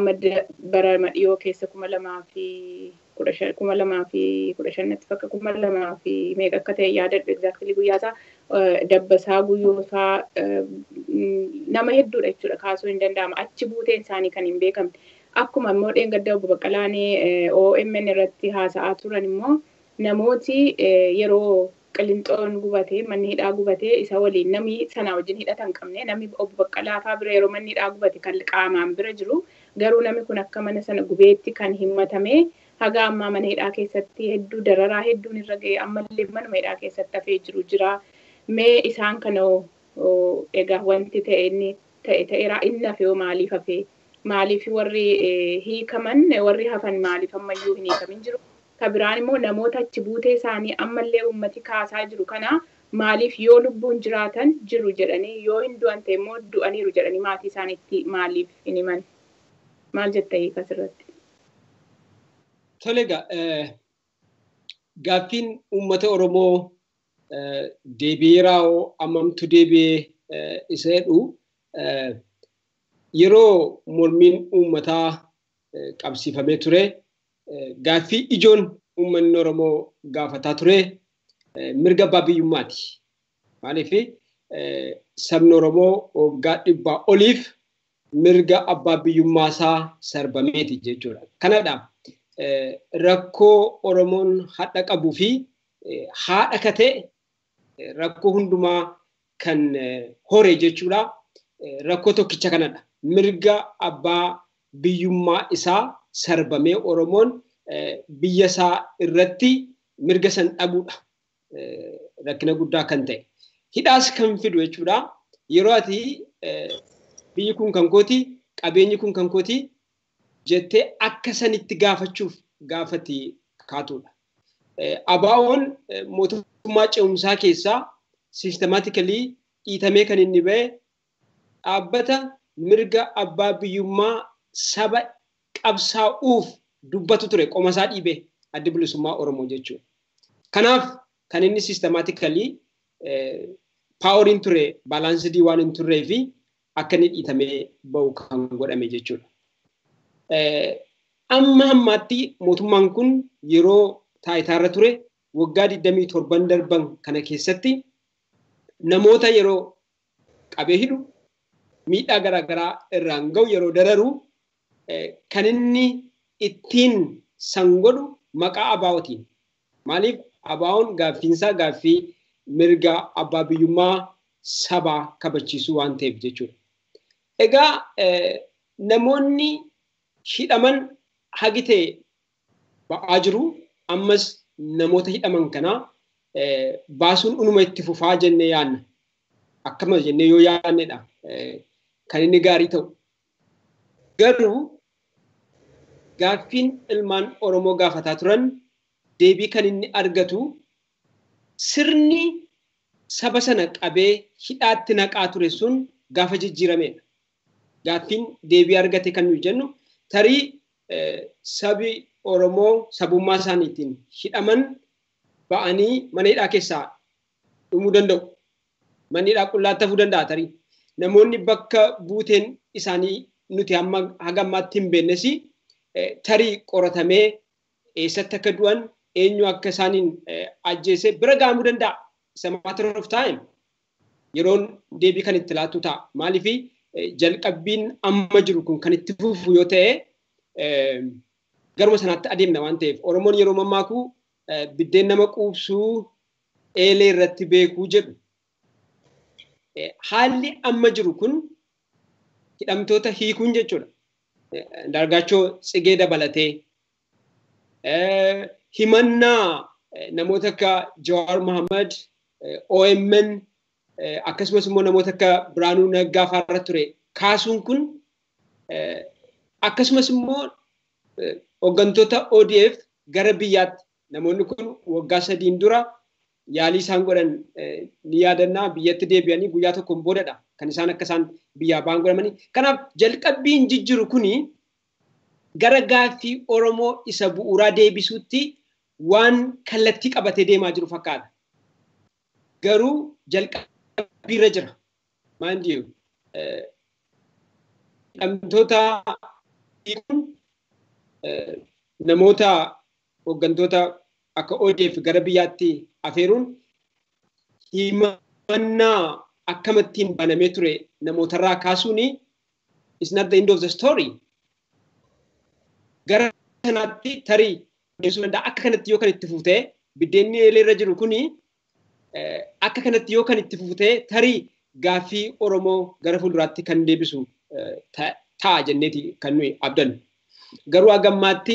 bara madhiyoo keessa kuma lamaa fi kudha shan kuma lamaa fi kudha shannatti fakka kuma lamaa fi meeqa akka ta'e yaadadhu egzaaktilii guyyaasaa dabbasaa guyyoosaa nama hedduudha jechuudha kaasuu hin danda'ama achi buuteen isaanii kan hin beekamne akkuma immoo dheengadda obbo Baqqalaanii OMN irratti haasa'aa turan immoo namooti yeroo qilinxoon gubatee manni hidhaa gubatee isa waliin namni sana wajjin hidhata hin qabne namni obbo Baqqalaa fa'aa bira yeroo manni hidhaa gubate kan qaamaan bira jiru garuu namni kun akka mana sana gubeetti kan himatame haga ammaa mana hidhaa keessatti hedduu dararaa hedduun irra ga'e ammallee manuma hidhaa keessatti hafee jiru jira. Mee isaan kana egaa wanti ta'e inni ta'e ta'eera inni hafe yoo maaliif hafe maaliif warri hiikaman warri hafan maaliif ammayyuu hin hiikamin jiru. Ka biraan immoo namoota achi buutee isaanii ammallee uummati kaasaa jiru kana maaliif yoo lubbuun jiraatan jiru jedhanii yoo hin du'an ta'e immoo du'aniiru jedhanii maatii isaaniitti maaliif hin himan. Maal jetta hiika asirratti? Tole egaa gaaffiin uummata Oromoo deebi'eeraa ammamtu deebi'ee isa jedhu yeroo mormiin uummataa qabsiifamee ture gaaffii ijoon uummanni Oromoo gaafataa ture mirga abbaa biyyummaati. Maaliif sabni Oromoo waggaa dhibbaa oliif mirga abbaa biyyummaasaa sarbameeti jechuudha. Kanadha rakkoo Oromoon hadha qabuu fi haadha katee rakkoo hundumaa kan hore jechuudha. Rakkoo tokkicha kanadha. Mirga abbaa biyyummaa isaa sarbamee Oromoon biyya isaa irratti mirga san dhabuudha. Rakkina guddaa kan ta'e. Hidhaas kan fidu jechuudha. Yeroo ati biyyi kun kan kooti, qabeenyi kun kan kooti jettee akka sanitti gaafachuuf gaafati kaatudha. Abaa'oon mootummaa ce'umsaa keessaa siistemaatikali dhiitamee kan inni ba'e dhaabbata mirga abbaa biyyummaa saba qabsaa'uuf dubbatu ture qomasaa dhiibee addi bilisummaa Oromoo jechuudha. Kanaaf kan inni siistemaatikali paaworiin ture baalaansidii waan hin turree fi akka inni dhiitamee ba'u kan godhame jechuudha. Amma ammaatti mootummaan kun yeroo taayitaarra ture waggaa 27 darban kana keessatti namoota yeroo qabee hidhu miidhaa garaagaraa irraan ga'u yeroo dararu kan inni ittiin san godhu maqaa abaa'otiin. Maaliif abaa'oon gaaffiinsaa gaaffii mirga abbaa biyyummaa sabaa kabachiisuu waan ta'eef jechuudha. Egaa namoonni hidhaman hagi ta'e ba'aa jiru. Ammas namoota hidhaman kanaa baasuun dhunuma itti fufaa jennee yaanna. Akkama jennee yoo yaannedha kan inni gaarii ta'u. Garuu gaaffiin ilmaan Oromoo gaafataa turan deebii kan inni argatu sirni saba sana qabee hidhaatti naqaa ture sun gaafa jijjiiramedha. Gaaffiin deebii argate kan nuyi jennu tarii sabi Oromoo sabummaa isaaniitiin hidhaman ba'anii mana hidhaa keessaa dhumuu danda'u. Manni hidhaa qullaatti hafuu danda'a tarii. Namoonni bakka buuteen isaanii nuti hamma haga ammaatti hin beeknes tarii qoratamee eessatti akka du'an eenyu akka isaaniin ajjeese bira gahamuu danda'a. Isa matter of time yeroon deebii kan itti laatu ta'a. Maaliif jalqabbiin amma jiru kun kan itti fufu yoo ta'e garuma sanaatti adeemna waan ta'eef Oromoon yeroo mammaaku biddeen nama quubsuu eelee irratti beekuu jedhu. Haalli amma jiru kun hidhamtoota hiikuun jechuudha. Dargaachoo tsigee dabalatee himannaa namoota akka Jawaar Mohaammed, OMN akkasumas immoo namoota akka Biraanuu Naggaa fa'aarra ture kaasuun kun akkasumas immoo hooggantoota ODF gara biyyaatti namoonni kun waggaa sadiin dura yaalii isaan godhan ni yaadannaa biyyatti deebi'anii guyyaa tokkoon boodadha kan isaan akka isaan biyyaa ba'an godhamanii. Kanaaf jalqabbiin jijjiru kuni gara gaaffii Oromoo isa bu'uuraa deebisuutti waan kallattii qabatee deemaa jiru fakkaata. Garuu jalqabbiirra jira. Maan jiru hidhamtoota namoota hooggantoota akka ODF gara biyyaatti afeeruun himannaa akkamittiin banamee ture namootarraa kaasuun is not the end of the story. Gara kanaatti tarii deemsuu danda'a. Akka kanatti yoo kan itti fuutee biddeenni eeleerra jiru kuni akka kanatti yoo kan itti fuutee tarii gaaffii Oromoo gara fuulduraatti kan deebisu ta'a jenneeti kan nuyi abdannu. Garuu hagammaatti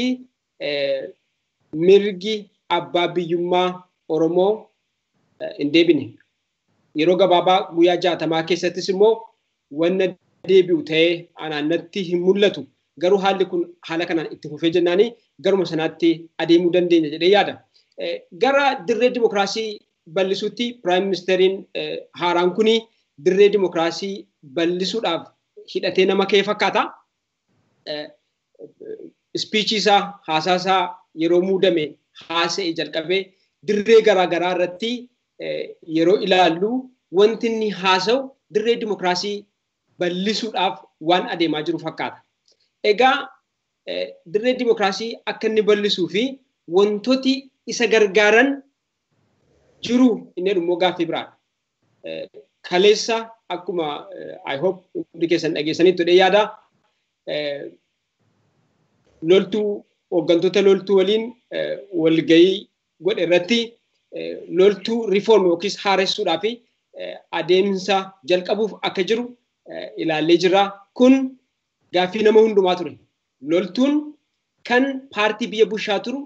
mirgi abbaa biyyummaa Oromoo hin deebine. Yeroo gabaabaa guyyaa jaatamaa keessattis immoo wanna deebi'u ta'ee anaannatti hin mul'atu. Garuu haalli kun haala kanaan itti fufee jennaanii garuma sanaatti adeemuu dandeenya jedhee yaada. Gara dirree dimokiraasii bal'isuutti piraayim ministeeriin haaraan kuni dirree dimokiraasii bal'isuudhaaf hidhatee nama ka'ee fakkaata. Ispiichii isaa haasaa isaa yeroo muudame haasa'e jalqabee dirree garaagaraa irratti yeroo ilaallu wanti inni haasa'u dirree dimokiraasii bal'isuudhaaf waan adeemaa jiru fakkaata. Egaa dirree dimokiraasii akka inni bal'isuu fi wantooti isa gargaaran jiru inni immoo gaaffii biraadha. Kaleessa akkuma I hope hundi keessan dhageessanitti jedhee yaada loltuu hooggantoota loltuu waliin walgahii godhe irratti loltuu riifoorm yookiis haaressuudhaa fi adeemsa jalqabuuf akka jiru ilaallee jirra. Kun gaaffii nama hundumaa ture. Loltuun kan paartii biyya bulchaa turu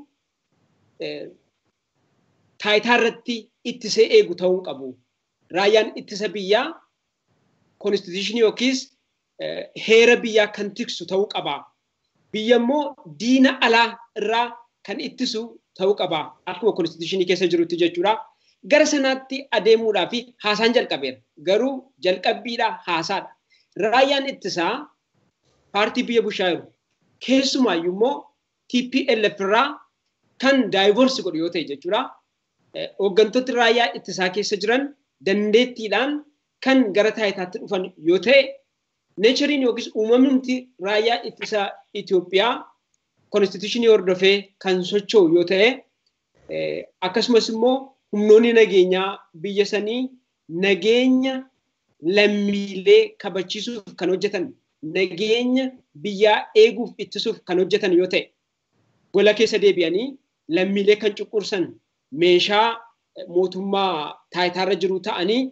taayitaa irratti ittisee eegu ta'uu qabu. Raayyaan ittisa biyyaa konstituushinii yookiis heera biyyaa kan tiksu ta'uu qaba biyya immoo diina alaa irraa kan ittisu ta'uu qaba. Akkuma konstituushinii keessa jirutti jechuudha. Gara sanaatti adeemuudhaa fi haasaan jalqabeera. Garuu jalqabbiidha haasaadha. Raayyaan ittisaa paartii biyya bushaa jiru. Keessumaayyuu immoo TPLF irraa kan daayivorsi godhu yoo ta'e jechuudha. Hooggantoonni raayyaa ittisaa keessa jiran dandeettiidhaan kan gara taayitaatti dhufan yoo ta'e neechariin yookiis uumamni raayyaa ittisaa Itoophiyaa konstituushinii hordofee kan socho'u yoo ta'e akkasumas immoo humnoonni nageenyaa biyya sanii nageenya lammiilee kabachiisuuf kan hojjetan nageenya biyyaa eeguuf ittisuuf kan hojjetan yoo ta'e gola keessa deebi'anii lammiilee kan cuqqursan meeshaa mootummaa taayitaarra jiru ta'anii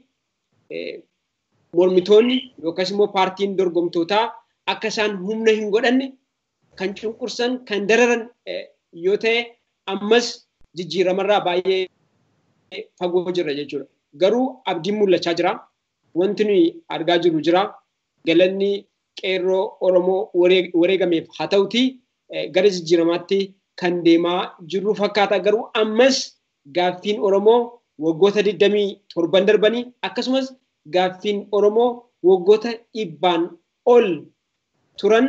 mormitoonni yookaas immoo paartiin dorgomtootaa akka isaan humna hin godhanne kan cunqursan kan dararan yoo ta'e ammas jijjiiramarraa baay'ee fagoo jirra jechuudha. Garuu abdiin mul'achaa jira. Wanti nuyi argaa jirru jira. Galanni qeerroo Oromoo wareegameef haa ta'uti gara jijjiiramaatti kan deemaa jirru fakkaata. Garuu ammas gaaffiin Oromoo waggoota 27 darbanii akkasumas gaaffiin Oromoo waggoota dhibbaan ol turan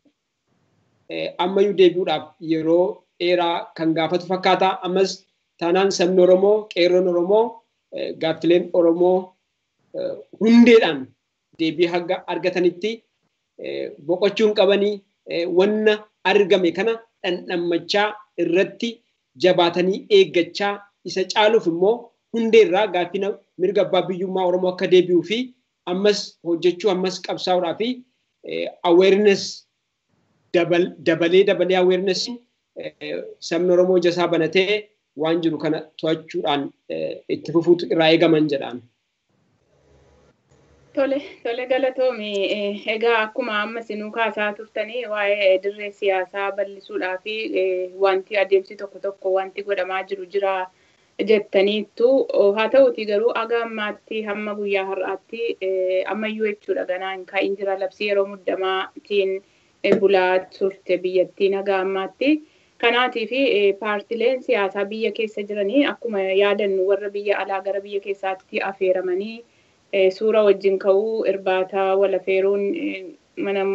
ammayyuu deebi'uudhaaf yeroo dheeraa kan gaafatu fakkaata. Ammas taanaan sabni Oromoo, qeerroon Oromoo, gaaffileen Oromoo hundeedhaan deebii haga argatanitti boqochuun qabanii wanna argame kana dhandhammachaa irratti jabaatanii eeggachaa isa caaluuf immoo hundeerraa gaaffina mirga abbaa biyyummaa Oromoo akka deebi'uu fi ammas hojjechuu ammas qabsaa'uudhaa fi awareness dabalee dabalee awareness sabni Oromoo jasaa banatee waan jiru kana to'achuudhaan itti fufuutu irraa eegaman jedhaan. Tole, tole galatoomi. Egaa akkuma amma sinuu kaasaa turtanii waa'ee dirree siyaasaa bal'isuudhaa fi wanti adeemsi tokko tokko wanti godhamaa jiru jira jettaniittu. Haa ta'uti garuu aga ammaatti hamma guyyaa har'aatti ammayyuu jechuudha ganaan kaa'in jira labsii yeroo muddamaatiin bulaa turte biyyattiin haga ammaatti. Kanaatii fi paartileen siyaasaa biyya keessa jiranii akkuma yaadannu warra biyya alaa gara biyya keessaatti affeeramanii suura wajjin ka'uu irbaata walafeeruun mana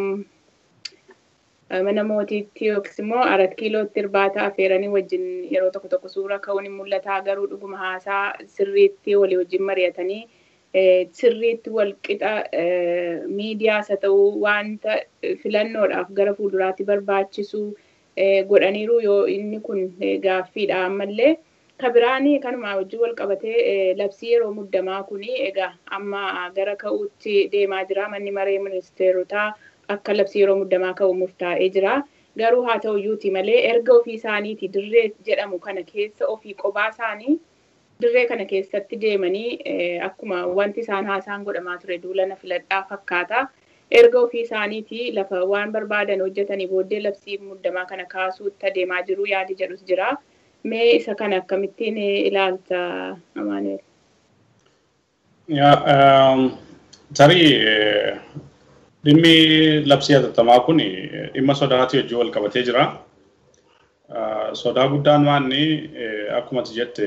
mana mootiitti yookiis immoo arat kiilootti irbaata affeeranii wajjin yeroo tokko tokko suura ka'uun hin mul'ata garuu dhuguma haasaa sirriitti walii wajjin mari'atanii sirriitti wal qixa miidiyaas haa ta'uu wanta filannoodhaaf gara fuulduraatti barbaachisu godhaniiru yoo inni kun gaaffiidha ammallee. kabiraanii kanuma wajjin wal qabatee labsii yeroo muddamaa kuni egaa amma gara ka'uutti deemaa jira manni maree ministeerotaa akka labsii yeroo muddamaa ka'u murtaa'ee jira garuu haa ta'uyyuuti malee erga ofii isaaniiti dirree jedhamu kana keessa ofii qophaa isaanii dirree kana keessatti deemanii akkuma wanti isaan haasaan godhamaa ture duulana filadhaa fakkaata. Erga ofii isaaniiti lafa waan barbaadan hojjetanii booddee labsii muddamaa kana kaasuutti adeemaa jiru yaadi jedhus jira. mee isa kana akkamittiin ilaalta Amaanuel? Tarii dhimmi labsii hatattamaa kun dhimma sodaatii wajjin wal qabatee jira. Sodaa guddaan maanni akkuma jette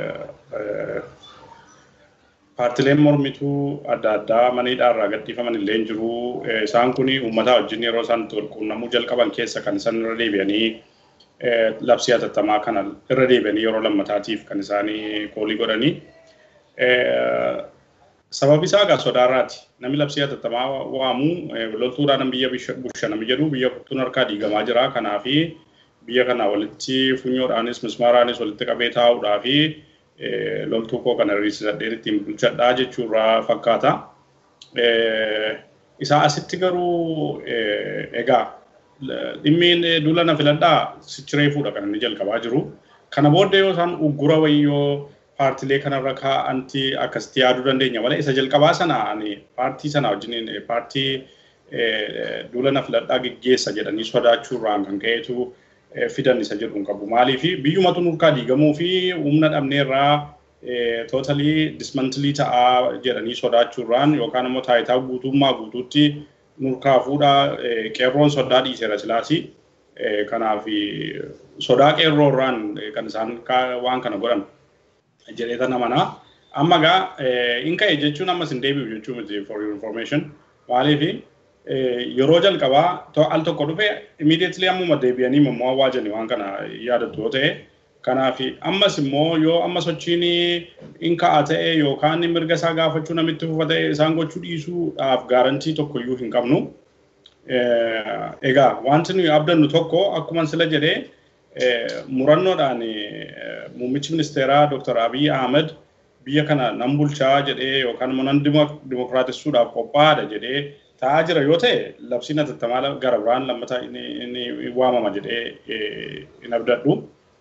paartileen mormituu adda addaa maniidhaa irraa gadhiifaman illee jiru. Isaan kun uummataa wajjin yeroo isaan wal quunnamuu jalqaban keessa kan isaan irra deebi'anii labsii hatattamaa kana irra deebi'anii yeroo lammataatiif kan isaanii koolii godhanii. Sababi isaa egaa sodaarraati. Namni labsii hatattamaa waamu loltuudhaan biyya busha namni jedhu biyya kuttuun harkaa diigamaa jira. Kanaafi biyya kana walitti funyoodhaanis mismaaraanis walitti qabee taa'uudhaa fi loltuu koo kana riisadheen ittiin bulchadhaa jechuurraa fakkaata. Isaa asitti garuu egaa dhimmi duulana filadhaa sichireefuudha kan inni jalqabaa jiru. Kana booddee yoo isaan uggura wayyoo paartilee kanarra kaa'anti akkasitti yaaduu dandeenya malee isa jalqabaa sana ani paartii sana wajjin paartii duulana filadhaa geggeessa jedhanii sodaachuurraan kan ka'eetu fidan isa jedhu hin qabu. Maaliif biyyumatu nurkaa diigamuu fi humna dhabneerraa tootalii dismantilii ta'aa jedhanii sodaachuurraan yookaan immoo taayitaa guutummaa guutuutti nurkaa fuudhaa qeerroon sodaa dhiiseera silaasi. Kanaaf sodaa qeerroo irraan kan isaan waan kana godhan jedhee tan amanaa. Amma gaa hin ka'e jechuun ammas hin deebi'u jechuu miti for your information. Maaliif yeroo jalqabaa al tokko dhufe immediately ammuma deebi'anii immoo waajani waan kana yaadattu yoo ta'e. Kanaaf ammas immoo yoo amma sochiin hin ka'a ta'e yookaan mirga isaa gaafachuu namitti fufa ta'e isaan gochuu dhiisuudhaaf gaarantii tokkoyyuu hin qabnu. Egaa wanti nuyi abdannu tokko akkuma sila jedhee murannoodhaan muummichi ministeeraa Dr. Abiy Ahmed biyya kana nan bulchaa jedhee yookaan immoo nan dimokiraatessuudhaaf qophaa'aadha jedhee taa'aa jira yoo ta'e labsiin atattamaa gara biraan lammataa inni waamama jedhee hin abdadhu.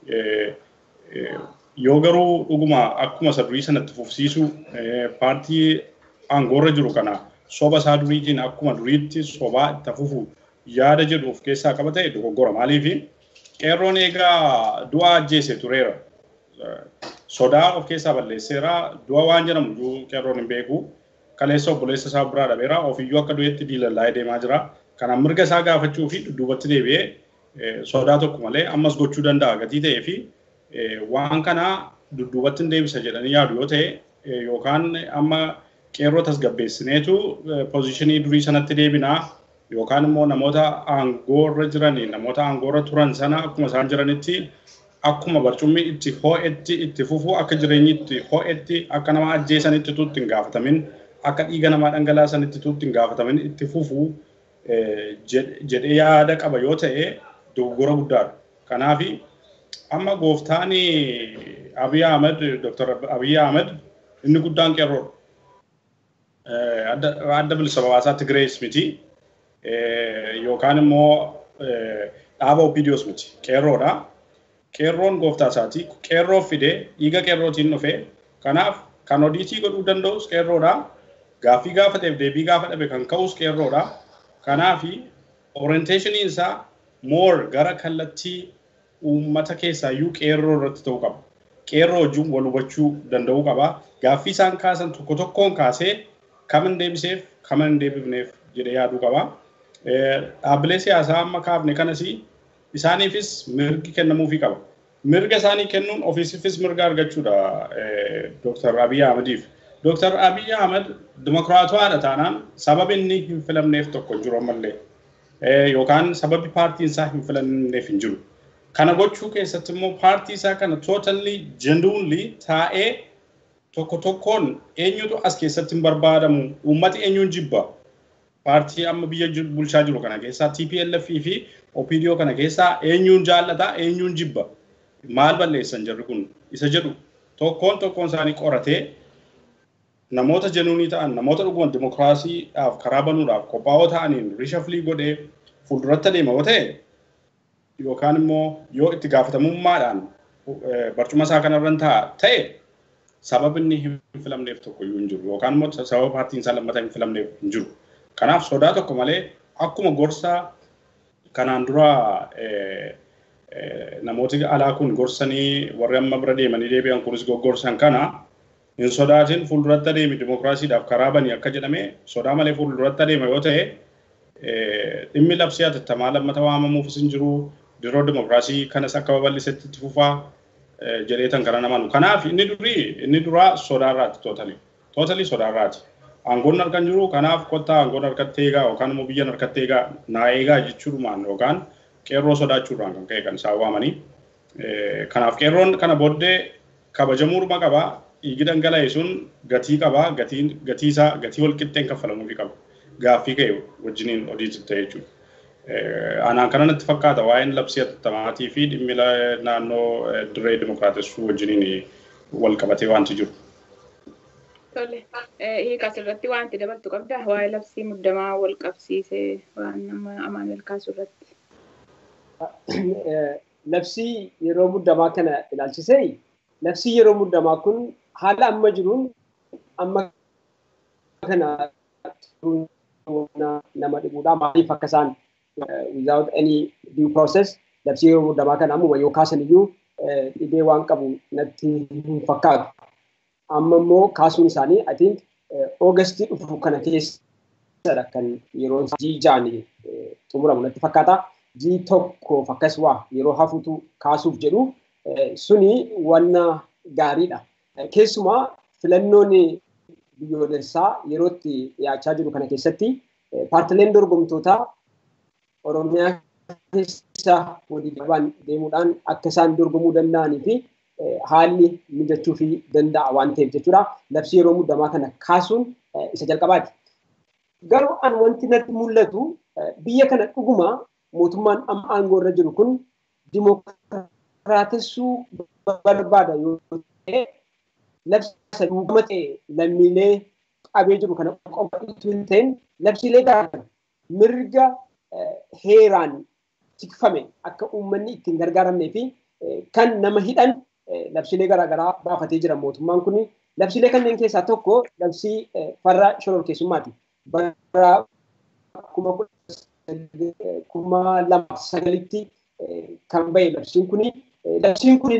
Yoo garuu dhuguma akkuma isa durii sanatti fufsiisu paartii aangoorra jiru kana soba isaa duriitiin akkuma duriitti sobaa itti fufu yaada jedhu of keessaa qaba ta'e dogoggora. Maaliif qeerroon egaa du'a ajjeese tureera. Sodaa of keessaa balleesseera. Du'a waan jedhamu iyyuu qeerroon hin beeku. Kaleessa obboleessa isaa biraa dhabeera. Ofiyyuu akka du'eetti diilallaa'ee deemaa jira. Kana mirga isaa gaafachuu fi dudduubatti deebi'ee sodaa tokko malee ammas gochuu danda'a gatii ta'ee fi waan kana dudduubatti hin deebisa jedhanii yaadu yoo ta'e yookaan amma qeerroo tasgabbeessineetu poozishinii durii sanatti deebinaa yookaan immoo namoota aangoorra jiranii namoota aangoorra turan sana akkuma isaan jiranitti akkuma barcummi itti ho'etti itti fufu akka jireenyi itti ho'etti akka nama ajjeesanitti tuutti hin gaafatamin akka dhiiga namaa dhangalaasanitti tuutti hin gaafatamin itti fufu jedhee yaada qaba yoo ta'e dogoggora guddaadha. Kanaaf amma gooftaan Abiy Ahmed Dr. Abiy Ahmed inni guddaan qeerroodha. Adda bilisa baasaa Tigirees miti yookaan immoo dhaaba Opidiyoos miti qeerroodha. Qeerroon gooftaa isaati. Qeerroo fidee dhiiga qeerrootiin dhufe. Kanaaf kan odiitii godhuu danda'us qeerroodha. Gaaffii gaafateef deebii gaafa dhabe kan ka'us qeerroodha. Kanaaf orienteeshiniin isaa moor gara kallattii uummata keessaayyuu qeerroo irratti ta'uu qaba. Qeerroo wajjin wal hubachuu danda'uu qaba. Gaaffii isaan kaasan tokko tokkoon kaasee kam hin deebiseef kam hin deebifneef jedhee yaaduu qaba. Dhaabbilee siyaasaa amma kaafne kanas isaaniifis mirgi kennamuufii qaba. Mirga isaanii kennuun ofiisiifis mirga argachuudha Dr. Abiy Ahmediif. Dr. Abiy Ahmed dimokiraatawaadha taanaan sababi inni hin filamneef tokko hin jiru ammallee. Yookaan sababi paartiin isaa hin filamneef hin jiru. Kana gochuu keessatti immoo paartii isaa kana totally genuinely taa'ee tokko tokkoon eenyutu as keessatti hin barbaadamu uummati eenyuun jibba. Paartii amma biyya bulchaa jiru kana keessaa TPLF fi OPDO kana keessaa eenyuun jaallata eenyuun jibba. Maal balleessan jarri kun isa jedhu tokkoon tokkoon isaanii qoratee namoota jenuunii ta'an namoota dhuguma dimokiraasiidhaaf karaa banuudhaaf qophaa'oo ta'aniin rishaflii godhee fuulduratti adeema yoo ta'e yookaan immoo yoo itti gaafatamummaadhaan barcuma isaa kanarran ta'a ta'e sababa inni hin filamneef tokko iyyuu hin jiru yookaan immoo sababa paartiin isaa lammataa hin filamneef hin jiru. Kanaaf sodaa tokko malee akkuma gorsa kanaan dura namooti alaa kun gorsanii warri amma bira deemanii deebi'an kunis goggorsan kana hin sodaatin fuulduratti adeemi dimokiraasiidhaaf karaa banii akka jedhame sodaa malee fuulduratti adeema yoo ta'e dhimmi labsii atattamaa lammata waamamuufis hin jiru diroo dimokiraasii kanas akka babal'isetti itti fufaa jedheetan kana namanu. Kanaaf inni durii inni duraa sodaarraati tootali. Tootali sodaarraati. Aangoon harkan jiru kanaaf kottaa aangoon harkatti eegaa yookaan immoo biyyan harkatti eegaa naa eegaa jechuudhumaan yookaan qeerroo sodaachuudhaan kan ka'e kan isaan waamanii. Kanaaf qeerroon kana booddee kabajamuudhuma qabaa. dhiigi dhangala'e sun gatii qabaa gatii isaa gatii walqixxeen kaffalamuufi qaba gaaffii ka'e wajjiniin hojii ta'e jechuudha. Anaan kana natti fakkaata waa'een labsii attamaatii fi dhimmi naannoo dirree dimokiraatessuu wajjiniin wal qabatee wanti jiru. Tole, hiika asirratti wanti dabaltu qabda waa'ee labsii muddamaa wal qabsiisee waan nama amaan kaasu irratti. Labsii yeroo muddamaa kana ilaalchisee labsii yeroo muddamaa kun haala amma jiruun amma kana nama dhibuudha maaliif akka isaan without any due process labsii yeroo muddamaa kana ammuma yoo kaasan iyyuu dhibee waan qabu natti hin fakkaatu. Amma immoo kaasuun isaanii I think Oogastii dhufu kana keessadha kan yeroo jijaan xumuramu natti fakkaata. jii tokkoof akkas waa yeroo hafutu kaasuuf jedhu suni wanna gaariidha. Keessumaa filannoon biyyoolessaa yerootti dhiyaachaa jiru kana keessatti paartileen dorgomtootaa Oromiyaa keessa walii qabaan deemuudhaan akka isaan dorgomuu danda'anii fi haalli mijachuu fi danda'a waan ta'eef jechuudha. Labsii yeroo muddamaa kana kaasuun isa jalqabaati. Garuu an wanti natti mul'atu biyya kana dhuguma mootummaan amma aangoo irra jiru kun dimookiraatessuu barbaada yoo ta'e labsa duugama ta'e lammiilee qabee jiru kana qofa itoo hin ta'in labsiilee garaa mirga heeraan tikfame akka uummanni ittiin gargaaramnee fi kan nama hidhan labsiilee garaagaraa baafatee jira mootummaan kun. Labsiilee kanneen keessaa tokko labsii farra shororkeessummaati. Bara kuma lama sagalitti kan bahe labsiin kuni. Labsiin kun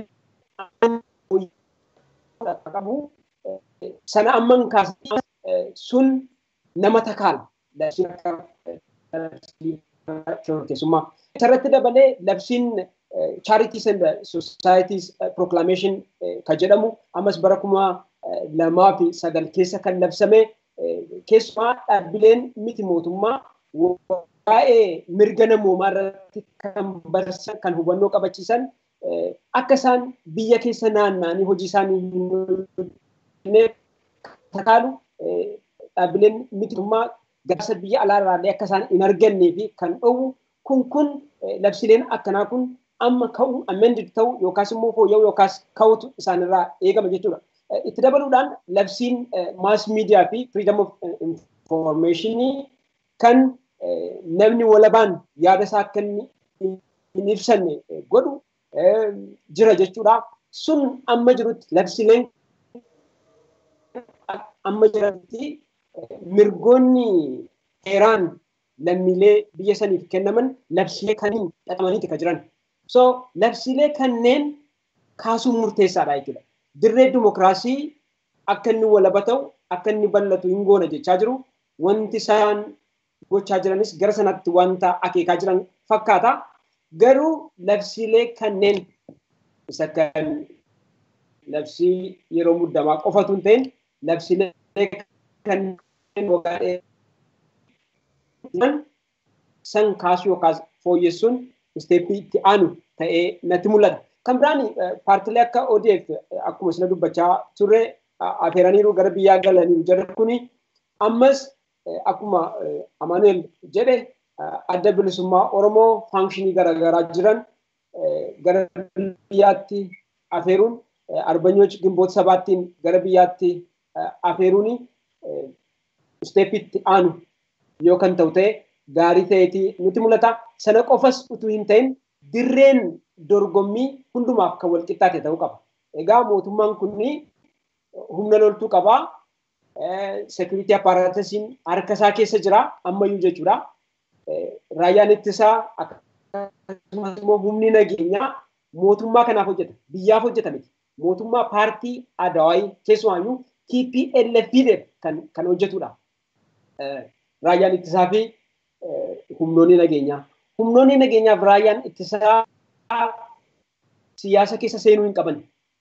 qabu sana amman kaasee sun nama takaala. Labsiin shororkeessummaa. Isarratti dabalee labsiin charities and societies proclamation kan jedhamu ammas bara kuma lamaa fi sagal keessa kan labsame keessumaa dhaabbileen miti mootummaa waa'ee mirga namoomaa irratti kan barsiisan kan hubannoo qabachiisan akka isaan biyya keessa naanna'anii hojii isaanii hin takaalu dhaabbileen miti mootummaa gaasa biyya alaarraallee akka isaan hin argannee fi kan dhowwu kun kun labsiileen akkanaa kun amma ka'u amended ta'u yookaas immoo fooyya'u yookaas ka'utu isaanirraa eegama jechuudha. Itti dabaluudhaan labsiin maas miidiyaa fi freedom of information kan namni walabaan yaada isaa akka hin ibsanne godhu jira jechuudha. Sun amma jirutti labsiileen amma jiranitti mirgoonni heeraan lammiilee biyya saniif kennaman labsiilee kaniin xaxamaniiti kan jiran. So labsiilee kanneen kaasuun murteessaadha jechuudha. Dirree dimokiraasii akka inni walaba ta'u akka inni bal'atu hin goona jechaa jiru. Wanti isaan gochaa jiranis gara sanatti wanta akeekaa jiran fakkaata. Garuu labsiilee kanneen isa kan labsii yeroo muddamaa qofatu hin ta'in labsiilee kanneen waggaa san kaasuu yookaas fooyyessuun isteeppii itti aanu ta'ee natti mul'ata. Kan biraan paartilee akka ODF akkuma isin dubbachaa turre afeeraniiru gara biyyaa galaniiru jedhan kuni ammas akkuma Amaanuel jedhe adda bilisummaa Oromoo faanshinii garaagaraa jiran gara biyyaatti afeeruun arbanyoች ግንቦት ሰባtiin gara biyyaatti afeeruun isteeppiitti aanu yoo kan ta'u ta'e gaarii ta'eeti nutti mul'ata. Sana qofas utuu hin ta'in dirreen dorgommii hundumaaf kan wal qixxaate ta'uu qaba. Egaa mootummaan kunni humna loltuu qabaa. Sekiriitii appaaraatasiin harka isaa keessa jira ammayyuu jechuudha. Raayyaan ittisaa akkasumas immoo humni nageenyaa mootummaa kanaaf hojjeta. Biyyaaf hojjeta miti. Mootummaa paartii Adawaayii keessumaayyuu TPLF kan kan hojjetudha. Raayyaan ittisaa fi humnoonni nageenyaa. Humnoonni nageenyaaf raayyaan ittisaa siyaasa keessa seenuu hin qaban.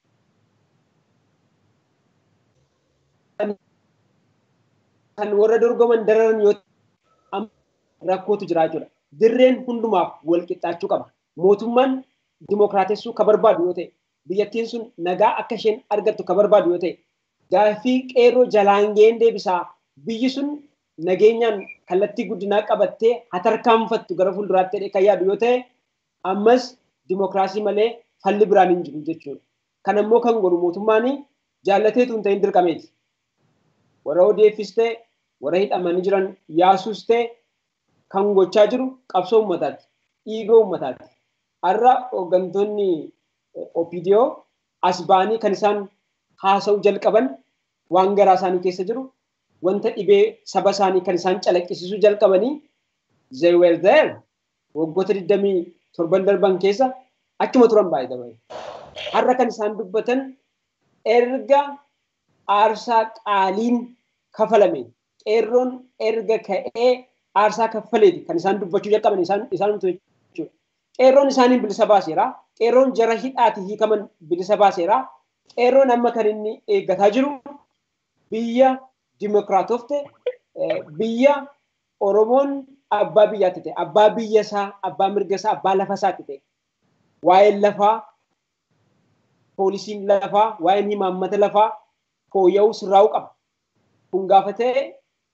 Kan warra dorgoman dararan yoo rakkootu jira jechuudha. Dirreen hundumaaf wal qixxaachuu qaba. Mootummaan dimookiraatessuu ka barbaadu yoo ta'e, biyyattiin sun nagaa akka isheen argattu ka barbaadu yoo ta'e, gaaffii qeerroo jalaangeen deebisaa biyyi sun nageenyaan kallattii guddinaa qabattee hatarkaanfattu gara fuulduraatti jedhee kan yaadu yoo ta'e, ammas dimookiraasii malee falli biraan hin jiru jechuudha. Kan ammoo kan godhu mootummaan jaallateetu hin ta'in dirqameeti. Warra ODFs ta'e, warra hidhamanii jiran yaasuus ta'e, kan gochaa jiru qabsoo uummataati. Dhiigoo uummataati. Har'a hooggantoonni OPDO as ba'anii kan isaan haasa'uu jalqaban waan garaa isaanii keessa jiru wanta dhibee saba isaanii kan isaan calaqqisiisuu jalqabanii they were there waggoota 27 darban keessa achuma turan baay'ee dabale. Har'a kan isaan dubbatan erga aarsaa qaaliin kafalame qeerroon erga ka'ee aarsaa kaffaleeti kan isaan dubbachuu jalqaban isaan isaanumtu jechuudha. qeerroon isaanii bilisa baaseera. Qeerroon jara hidhaati hiikaman bilisa baaseera. Qeerroon amma kan inni eeggataa jiru biyya dimokiraatofte biyya Oromoon abbaa biyyaatti ta'e abbaa biyya isaa abbaa mirga isaa abbaa lafa isaatti ta'e waa'een lafaa poolisiin lafaa waa'een himaammata lafaa fooyya'uu sirraa'uu qaba. Kun gaafa ta'e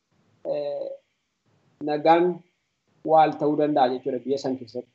nagaan waal ta'uu danda'a jechuudha biyya san keessatti.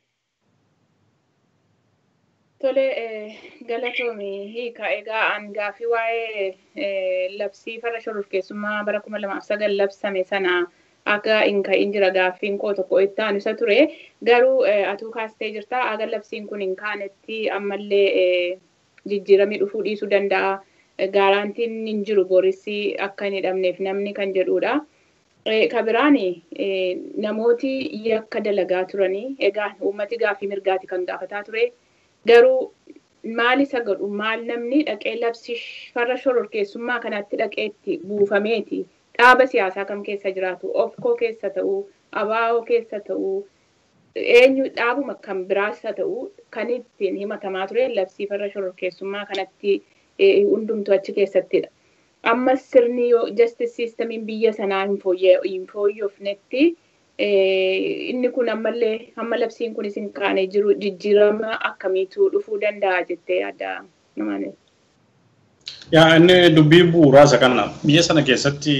Tole galatoomii hiika egaa an gaafii waa'ee labsii farra shororkeessummaa bara kuma lamaaf sagal labsame sana akka hin ka'in jira gaaffiin koo tokko itti aanu isa ture garuu atuu kaastee jirta aga labsiin kun hin kaanetti ammallee jijjiiramii dhufuu dhiisuu danda'a. Gaaraantiin hin jiru borisii akka hin hidhamneef namni kan jedhudha. Kabiraan namooti yakka dalagaa turanii egaa uummati gaaffii mirgaati kan gaafataa ture. Garuu maal isa godhu maal namni dhaqee labsii farra shororkeessummaa kanatti dhaqeetti buufameeti dhaaba siyaasaa kam keessa jiraatu ofkoo keessa ta'uu abaa'oo keessa ta'uu eenyu dhaabuma kan biraas haa ta'uu kan ittiin himatamaa ture labsii farra shororkeessummaa kanatti hundumtu achi keessattidha. Ammas sirni justice systemiin biyya sanaa hin fooyyofnetti inni kun ammallee hamma labsiin kun isin kaane jiru jijjiirama akkamiitu dhufuu danda'a jettee yaadda namaan. Yaa inni dubbii bu'uuraa isa kana biyya sana keessatti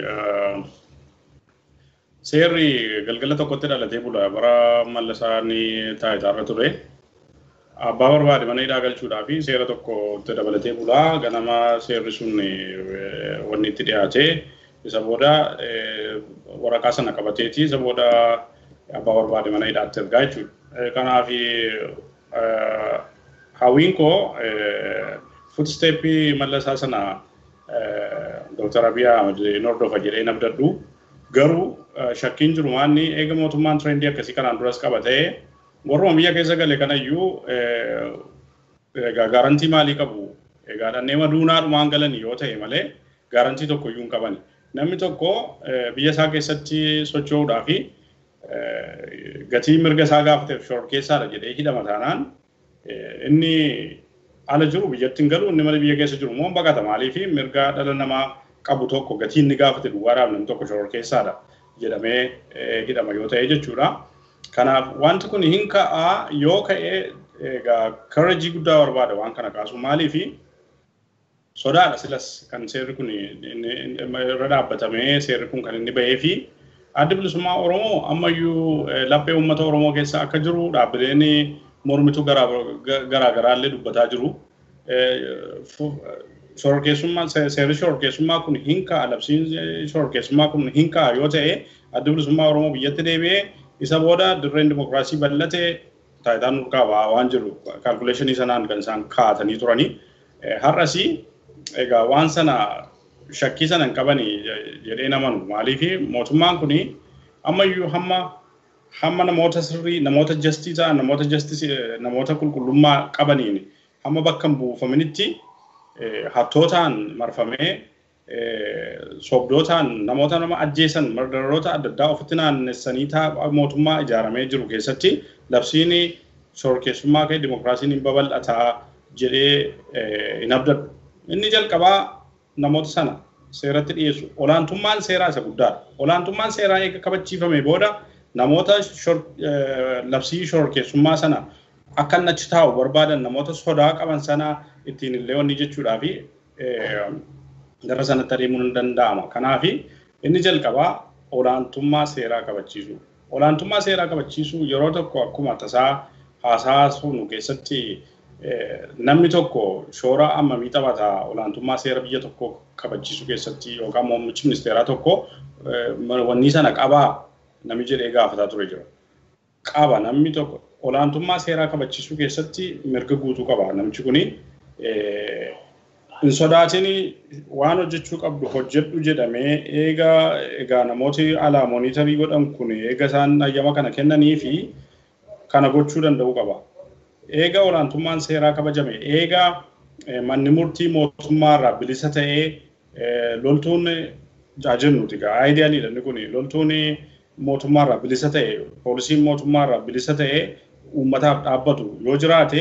seerri galgala tokkotti dhalatee bula bara mallasaa ni taa'itaarra ture. Abbaa barbaade mana hidhaa galchuudhaa fi seera tokkotti dabalatee bula ganama seerri sun wanni itti dhiyaatee isa booda waraqaa sana qabateeti isa booda abbaa barbaade mana hidhaatti ergaa jechuudha. Kanaaf hawwiin koo footsteppii mallasaa sana Dr. Abiy Ahmed hin hordofa jedhee nabdadhu. Garuu shakkiin jiru maanni eega mootummaan tirendii akkasii kanaan duras qabatee warruma biyya keessa gale kanayyuu gaarantii maalii qabu? Egaa dhannee maduunaadhumaan galan yoo ta'e malee gaarantii tokko iyyuu hin qaban. Namni tokko biyya isaa keessatti socho'uudhaa fi gatii mirga isaa gaafateef shororkeessaadha jedhee hidhama taanaan inni ala jiru biyyatti hin galu inni malee biyya keessa jiru immoo baqata maaliif mirga dhala namaa qabu tokko gatii inni gaafate duwwaadhaaf namni tokko shororkeessaadha jedhamee hidhama yoo ta'e jechuudha. Kanaaf wanti kun hin ka'a yoo ka'e egaa karajii guddaa barbaada waan kana kaasu maaliifi sodaadha silas kan seerri kun irra dhaabbatamee seerri kun kan inni bahee fi adda bilisummaa Oromoo ammayyuu laphee uummata Oromoo keessa akka jiru dhaabbileen mormitu garaagaraallee dubbataa jiru. Shororkeessummaa seerri shororkeessummaa kun hin ka'a labsiin shororkeessummaa kun hin ka'a yoo ta'e adda bilisummaa Oromoo biyyatti deebi'ee isa booda dirreen dimokiraasii bal'ate taayitaan nurqaabaa waan jiru kaalkuleeshinii sanaan kan isaan kaa'atanii turanii. Har'asii egaa waan sana shakkii sana hin qabani jedhee namanu maaliif mootummaan kun ammayyuu hamma hamma namoota sirrii namoota jastii ta'an namoota jastii namoota qulqullummaa qabaniin hamma bakka hin buufaminitti hattootaan marfamee sobdootaan namoota nama ajjeesan mardararoota adda addaa ofitti naannessanii mootummaa ijaaramee jiru keessatti labsiin shororkeessummaa ka'e dimokiraasiin hin babal'ataa jedhee hin abdadhu. Inni jalqabaa namoota sana seeratti dhiyeessu. Olaantummaan seeraa isa guddaadha. Olaantummaan seeraa eega kabachiifame booda namoota labsii shororkeessummaa sana akka inni achi taa'u barbaadan namoota sodaa qaban sana ittiin illee wanni jechuudhaa fi gara sanatti adeemuun hin danda'ama. Kanaaf inni jalqabaa olaantummaa seeraa kabachiisu. Olaantummaa seeraa kabachiisuu yeroo tokko akkuma tasaa haasaa sunu keessatti namni tokko shoora ammamii taphata olaantummaa seera biyya tokko kabachiisuu keessatti yookaan muummichi ministeeraa tokko wanni sana qabaa namni jedhee gaafataa ture jira. Qaba namni tokko olaantummaa seeraa kabachiisuu keessatti mirga guutuu qaba namichi kuni hin sodaatin waan hojjechuu qabdu hojjedhu jedhamee eega egaa namooti alaa moonitarii godhan kun eega isaan ayyama kana kennanii fi kana gochuu danda'uu qaba. Eega olaantummaan seeraa kabajame eega manni murtii mootummaarraa bilisa ta'ee loltuun jaajennuuti egaa aayidiyaaliidha inni kun loltuun mootummaarraa bilisa ta'e poolisiin mootummaarraa bilisa ta'e uummataaf dhaabbatu yoo jiraate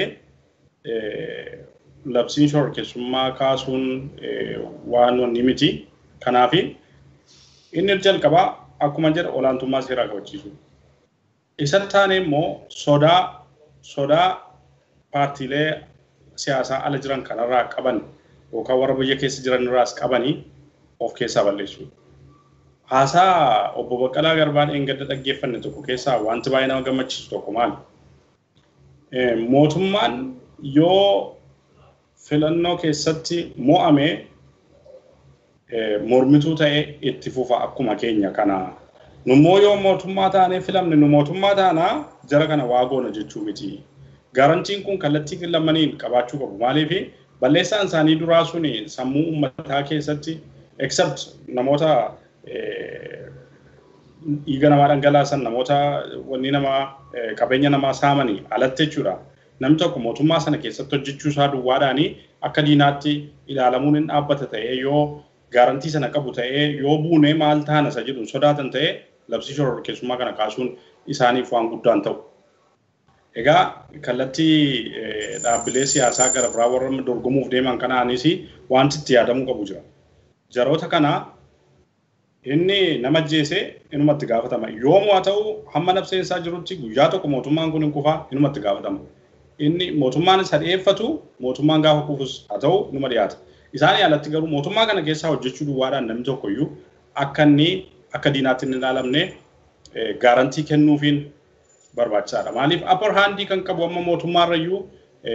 labsiin shororkeessummaa kaasuun waan wanni miti. Kanaaf inni jalqabaa akkuma jedha olaantummaa seeraa kabachiisu. Isa taane immoo sodaa sodaa paartiilee siyaasaa ala jiran kanarraa qaban yookaan warra biyya keessa jiran irraas qabanii of keessaa balleessu. Haasaa obbo Baqqalaa Garbaan eengadda dhaggeeffanne tokko keessaa wanti baay'ee nama gammachiisu tokko maali? Mootummaan yoo filannoo keessatti mo'ame mormituu ta'e itti fufa akkuma keenya kana. Nummoo yoo mootummaa taanee filamne nu mootummaa taanaa jara kana waa goona jechuu miti. Garantiin kun kallattii lamaniin qabaachuu qabu. Maaliif balleessaan isaanii duraa sun sammuu uummataa keessatti except namoota dhiiga namaa dhangalaasan namoota wanni namaa qabeenya namaa saamanii alatti jechuudha. Namni tokko mootummaa sana keessatti hojjechuu isaa duwwaadhaanii akka diinaatti ilaalamuun hin dhaabbata ta'ee yoo gaarantii sana qabu ta'ee yoo buune maal taana isa jedhu sodaatan ta'ee labsii shororkeessummaa kana kaasuun isaaniif waan guddaan ta'u. Egaa kallattii dhaabbilee siyaasaa gara biraa warra dorgomuuf deeman kanaanis wanti itti yaadamuu qabu jira. Jaroota kana inni nama ajjeese inumatti gaafatama. Yoomuu haa ta'u hamma nabseensaa jirutti guyyaa tokko mootummaan kun hin kufaa inumatti gaafatama. Inni mootummaan isa dhiyeeffatu mootummaan gaafa kufus haa ta'u inuma dhiyaata. Isaanii alatti garuu mootummaa kana keessaa hojjechuu duwwaadhaan namni tokko iyyuu akka inni akka diinaatti hin ilaalamne gaarantii kennuufiin barbaachisaadha. Maaliif upper handii kan qabu amma mootummaarra iyyuu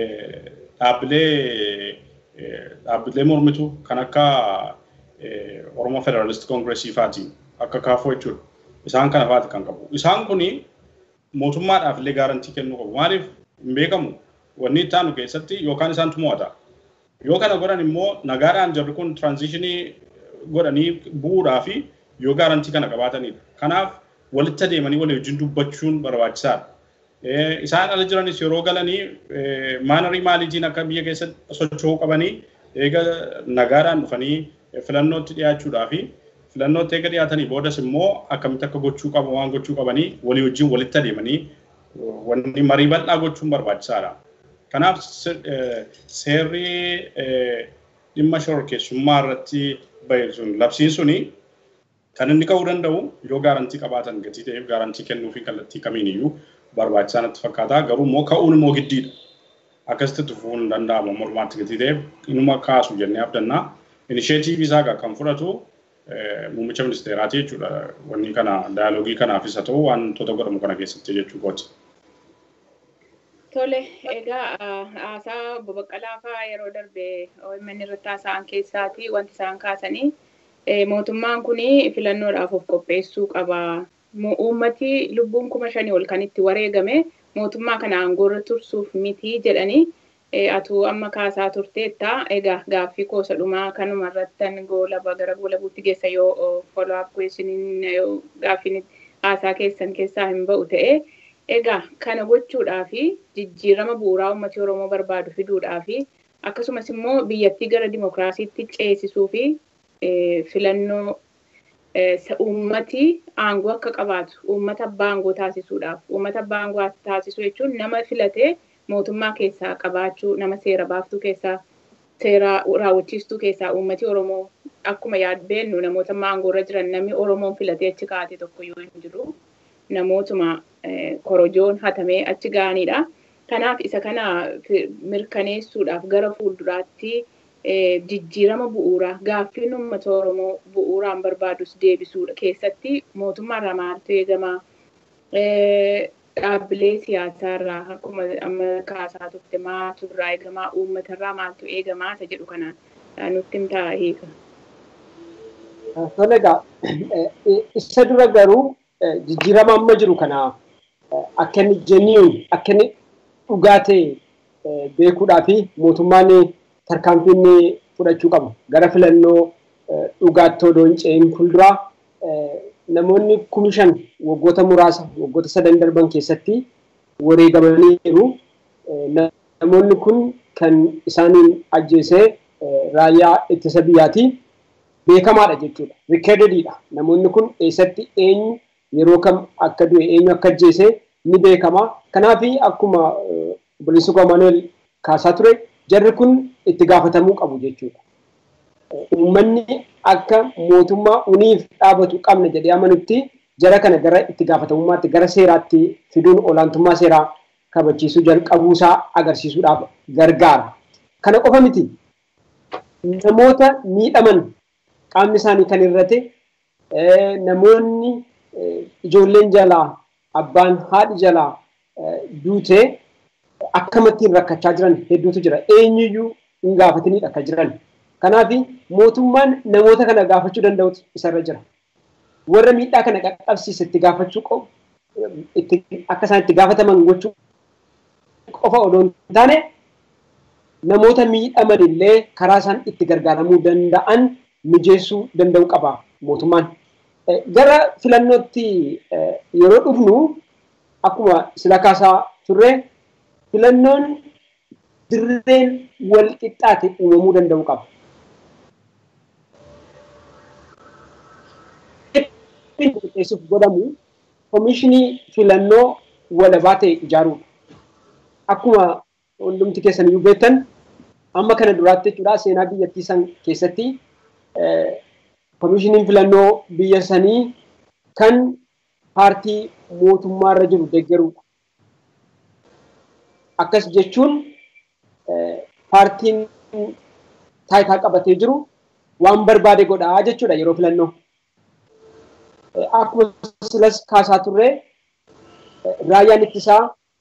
dhaabbilee dhaabbilee mormitu kan akka Oromoo Federalist Congressii faati akka kaafoo jechuudha. Isaan kana faati kan qabu. Isaan kuni mootummaadhaaf illee gaarantii kennuu qabu. Maaliif hin beekamu wanni itti aanu keessatti yookaan isaantu mo'ata. Yoo kana godhan immoo nagaadhaan jarri kun tiraanzishinii godhanii bu'uudhaa fi yoo gaarantii kana qabaatanidha. Kanaaf walitti adeemanii walii wajjin dubbachuun barbaachisaadha. Isaan ala jiranis yeroo galanii maanarii maaliitiin akka biyya keessatti socho'uu qabanii eega nagaadhaan dhufanii filannootti dhiyaachuudhaa fi filannootti eega dhiyaatanii boodas immoo akkamitti akka gochuu qabu waan gochuu qabanii walii wajjin walitti adeemanii wanni marii bal'aa gochuun barbaachisaadha. Kanaaf seerri dhimma shororkeessummaa irratti bahe sun labsiin suni kan inni ka'uu danda'u yoo gaarantii qabaatan gatii ta'eef gaarantii kennuu fi kallattii kamiin iyyuu barbaachisaa natti fakkaata. Garuu immoo ka'uun immoo giddiidha. Akkasitti tufuun hin danda'amu mormaatti gatii ta'eef inuma kaasu jennee abdannaa. Inisheetiivii isaa kan fudhatu muummicha ministeeraati jechuudha. Wanni kana daayaloogii kanaafis haa ta'u wantoota godhamu kana keessatti jechuu kooti. Tole, egaa haasaa obbo Baqqalaa fa'aa yeroo darbe OMN irratti haasa'an keessaati wanti isaan kaasanii mootummaan kun filannoodhaaf of qopheessuu qaba. Uummati lubbuun kuma shanii ol kan itti wareegame mootummaa kana aangoorra tursuuf miti jedhanii atuu amma kaasaa turteetta. Egaa gaaffii koosa dhumaa kanuma irrattan goolaba gara goolabuutti geessa yoo follow up questionin gaaffiin haasaa keessan keessaa hin ba'u ta'e. Egaa kana gochuudhaaf jijjiirama bu'uuraa uummati Oromoo barbaadu fiduudhaaf akkasumas immoo biyyattii gara dimokiraasiitti ceesisuu fi filannoo uummati aangoo akka qabaatu uummata abbaa aangoo taasisuudhaaf uummata abbaa aangoo taasisuu jechuun nama filatee mootummaa keessaa qabaachuu nama seera baaftuu keessaa seera raawwachiistuu keessaa uummati Oromoo akkuma yaadbeennu namoota aangoorra jiran namni Oromoon filatee achi kaa'ate tokko yoo hin jiru. namootuma korojoon hatamee achi ga'anidha. Kanaaf isa kana mirkaneessuudhaaf gara fuulduraatti jijjiirama bu'uuraa gaaffiin uummata Oromoo bu'uuraan barbaadus deebisuudha keessatti mootummaarraa maaltu eegama? Dhaabbilee siyaasaarraa akkuma amma kaasaa turte maaltu irraa eegamaa? Uummatarraa maaltu eegamaa? Isa jedhu kanaan nutti himtaa hiika. Tole egaa isa dura garuu jijjiirama amma jiru kana akka inni jennuun akka inni dhugaa ta'e beekuudhaa fi mootummaan tarkaanfii inni fudhachuu qabu gara filannoo dhugaatti odoo hin ce'in fuulduraa namoonni kumi shan waggoota muraasa waggoota sadan darban keessatti wareegamaniiru. Namoonni kun kan isaaniin ajjeesee raayyaa ittisa biyyaati beekamaadha jechuudha. Rikeedediidha. Namoonni kun eessatti eenyu yeroo kam akka du'e eenyu akka ajjeese ni beekama. Kanaaf akkuma obboleessi koo Maanuel kaasaa ture jarri kun itti gaafatamuu qabu jechuudha. Uummanni akka mootummaa uniif dhaabatu qabna jedhee amanutti jara kana gara itti gaafatamummaatti gara seeraatti fiduun olaantummaa seeraa kabachiisuu jalqabuusaa agarsiisuudhaaf gargaara. Kana qofa miti namoota miidhaman qaamni isaanii kan irrate namoonni ijoolleen jalaa abbaan haadhi jalaa duutee akkamittiin rakkachaa jiran hedduutu jira. Eenyuyyuu hin gaafatiniidha akka jiran. Kanaaf mootummaan namoota kana gaafachuu danda'utu isarra jira. Warra miidhaa kana qaqqabsiise itti gaafachuu qabu akka isaan itti gaafataman gochuu qofa odoo hin taane namoota miidhaman illee karaa isaan itti gargaaramuu danda'an mijeessuu danda'u qaba mootummaan. Gara filannootti yeroo dhufnu akkuma sila kaasaa turre filannoon dirreen wal qixxaate uumamuu danda'u qaba. qopheessuuf godhamu koomishinii filannoo walabaa ta'e ijaaruudha. Akkuma hundumti keessan iyyuu beektan amma kana duraatti jechuudha seenaa biyyattii san keessatti koomishiniin filannoo biyya sanii kan paartii mootummaarra jiru deeggaruudha. Akkas jechuun paartiin taayitaa qabatee jiru waan barbaade godhaa jechuudha yeroo filannoo. Akkuma silas kaasaa turre raayyaan ittisaa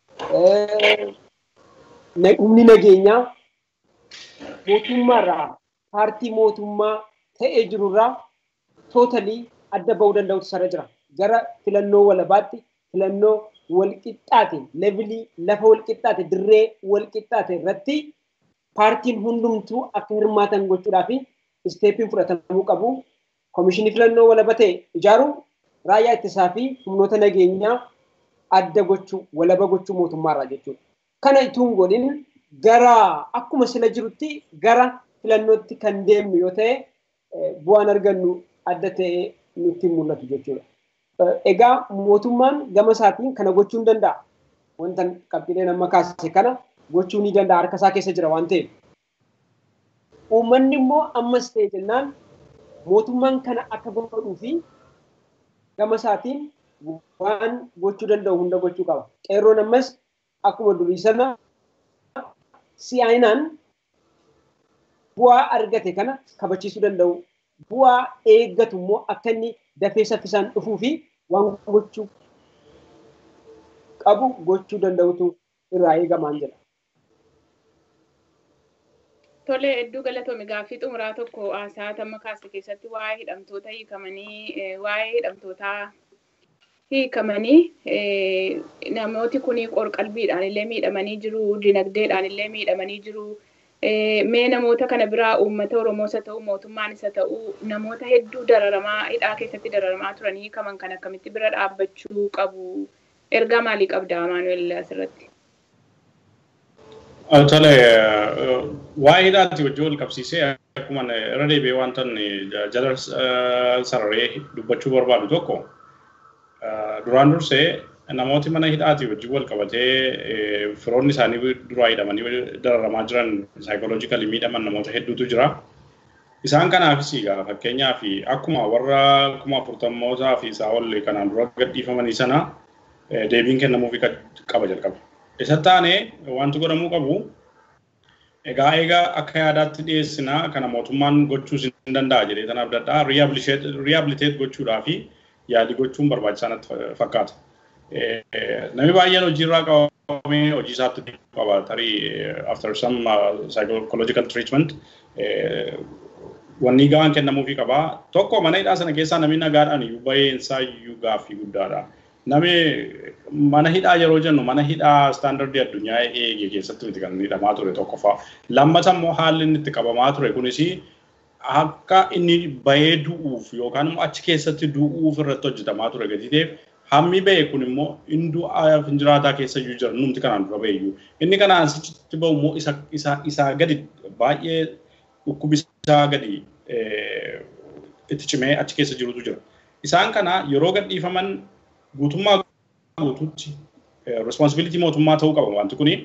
humni nageenyaa mootummaarraa paartii mootummaa ta'ee jirurraa tootalii adda bahuu danda'utu sarara jira. Gara filannoo walabaatti filannoo walqixxaate levilii lafa walqixxaate dirree walqixxaate irratti paartiin hundumtuu akka hirmaatan gochuudhaaf isteeppiin fudhatamuu qabu. Koomishinii filannoo walaba ta'e ijaaruu raayyaa ittisaa fi humnoota nageenyaa adda gochuu walaba gochuu mootummaarraa jechuudha. Kana ituun godhin gara akkuma sila jirutti gara filannootti kan deemnu yoo ta'e bu'aan argannu adda ta'ee nutti mul'atu jechuudha. Egaa mootummaan gama isaatiin kana gochuu ni danda'a. Wanta qabxileen amma kaase kana gochuu ni danda'a harka isaa keessa jira waan ta'eef. Uummanni immoo ammas ta'e jennaan mootummaan kana akka godhuu fi gama isaatiin waan gochuu danda'u hunda gochuu qaba. Qeerroon ammas akkuma durii sana si'aayinaan bu'aa argate kana kabachiisuu danda'u. Bu'aa eeggatu immoo akka inni dafee saffisaan dhufuu fi waan gochuu qabu gochuu danda'utu irraa eegamaan jedha. Tole hedduu galatoomi gaaffii xumuraa tokko haasaa tamma kaase keessatti waa'ee hidhamtoota hiikamanii waa'ee hidhamtootaa hiikamanii namooti kun qorqalbiidhaan illee miidhamanii jiru dinagdeedhaan illee miidhamanii jiru. Mee namoota kana biraa uummata Oromoos haa ta'u mootummaan isa ta'u namoota hedduu dararamaa hidhaa keessatti dararamaa turan hiikaman kan akkamitti bira dhaabbachuu qabu ergaa maalii qabda Maanuel asirratti? Tole waa'ee hidhaatti wajjin wal qabsiisee akkuma irra deebi'ee wanta jala sararee dubbachuu barbaadu tokko duraan dursee namooti mana hidhaati wajjin wal qabatee firoonni isaanii duraa hidhamanii dararamaa jiran saayikoloojikali miidhaman namoota hedduutu jira. Isaan kanaafis egaa fakkeenyaaf akkuma warra kuma afurtammootaa fi isaa ol kanaan dura gadhiifamanii sana deebiin kennamuufi qaba jalqaba. Isa taane wanti godhamuu qabu egaa egaa akka yaadaatti dhiyeessina kana mootummaan gochuu hin danda'a jedhee tanaaf dadhaa riihabiliteet gochuudhaa fi yaadi gochuun barbaachisaa natti fakkaata. Namni baay'een hojiirraa qabamee hojii isaatti qaba tarii after some psychological treatment wanni ga'aan kennamuufii qaba. Tokko mana hidhaa sana keessaa namni nagaadhaan iyyuu baheen isaa iyyuu gaaffii guddaadha. Namni mana hidhaa yeroo jennu mana hidhaa istaandardii addunyaa eege keessatti miti kan hidhamaa ture tokkoffaa. Lammata immoo haalli inni itti qabamaa ture kunis akka inni bahee du'uuf yookaan immoo achi keessatti du'uuf irratti hojjetamaa ture gadi ta'eef hammi ba'e kun immoo hinduu hin jiraataa keessa iyyuu jira numti kanaan dura ba'e iyyuu. Inni kanaan sitti ba'u immoo isaa gadi baay'ee dhukkubisaa gadi itti cimee achi keessa jirutu jira. Isaan kana yeroo gadhiifaman guutummaa guutuutti responsibility mootummaa ta'uu qaba wanti kuni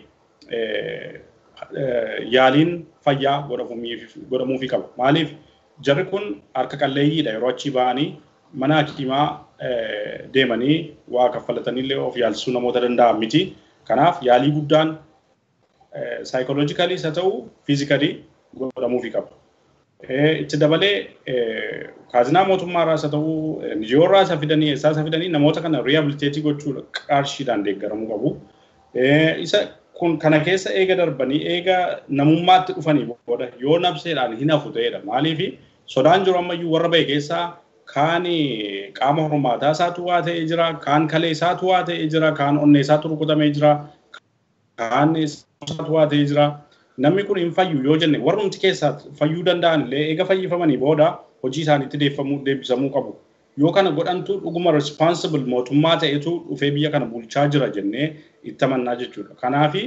yaaliin fayyaa godhamuufii qaba. Maaliif jarri kun harka qalleeyyiidha yeroo achi ba'anii mana hakiimaa deemanii waa kaffalataniillee of yaalsisuu namoota danda'an miti. Kanaaf yaalii guddaan saayikoloojikaliis haa ta'u fiizikalii godhamuufii qaba. Itti dabalee kaazinaa mootummaarraas haa ta'u NGOrraas haa fidanii eessaas haa fidanii namoota kana riihabiliteetii gochuu qarshiidhaan deeggaramuu qabu. Isa kun kana keessa eega darbanii eega namummaatti dhufanii booda yoo nabseedhaan hin hafu ta'edha. Maaliif sodaan jiru ammayyuu warra bahe keessaa kaan qaama hormaataa isaatu waa ta'ee jira, kaan kalee isaatu waa ta'ee jira, kaan onnee isaatu rukutamee jira, kaan isaatu waa ta'ee jira. Namni kun hin fayyu yoo jenne warrumti keessaa fayyuu danda'an illee eega fayyifamanii booda hojii isaaniitti deebisamuu qabu. Yoo kana godhantu dhuguma responsible mootummaa ta'etu dhufee biyya kana bulchaa jira jennee itti amannaa jechuudha. Kanaafi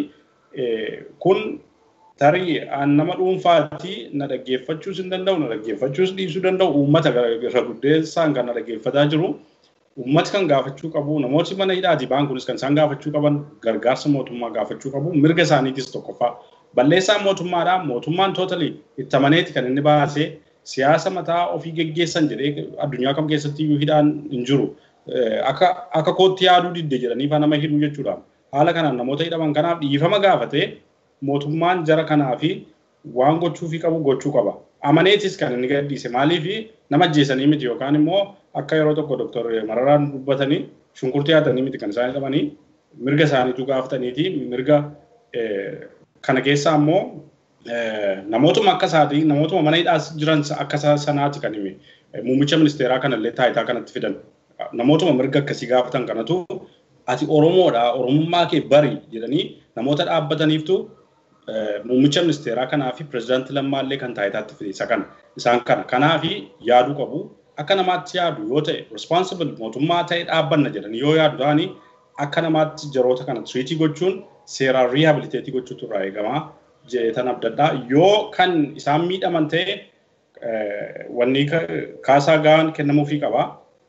kun tarii nama dhuunfaatti na dhaggeeffachuus hin danda'u na dhaggeeffachuus dhiisuu danda'u uummata irra guddeessaan kan na dhaggeeffataa jiru uummati kan gaafachuu qabu namooti mana hidhaati ba'an kunis kan isaan gaafachuu qaban gargaarsa mootummaa gaafachuu qabu mirga isaaniitis tokkoffaa balleessaan mootummaadhaa mootummaan tootalii itti amaneeti kan inni baasee siyaasa mataa ofii geggeessan jedhee addunyaa kam keessatti iyyuu hidhaan hin jiru akka akka kootti yaaduu didde jedhanii fa nama hidhuu jechuudha haala kanaan namoota hidhaman kanaaf dhiifama gaafatee mootummaan jara kanaa fi waan gochuufii qabu gochuu qaba. Amaneetis kan inni gadhiise maaliif nama ajjeesanii miti yookaan immoo akka yeroo tokko doktor Mararaan dubbatanii shunkurtii haatanii miti kan isaan hidhamanii mirga isaaniitu gaafataniiti mirga kana keessa ammoo namootuma akka isaatii namootuma mana hidhaa jiran akka sanaati kan hime muummicha ministeeraa kanallee taayitaa kanatti fidan namootuma mirga akkasii gaafatan kanatu ati Oromoodha Oromummaa kee bari jedhanii namoota dhaabbataniiftu muummicha ministeeraa kanaa fi pirezidaantii lammaallee kan taayitaatti fide isa kana isaan kana kanaa fi yaaduu qabu akka namaatti yaadu yoo ta'e responsible mootummaa ta'e dhaabbanna jedhanii yoo yaadu ta'anii akka namaatti jaroota kana tiriitii gochuun seeraan riihabiliteetii gochuutu irraa eegama jedhetan abdadhaa yoo kan isaan miidhaman ta'e wanni kaasaa gahaan kennamuufii qaba.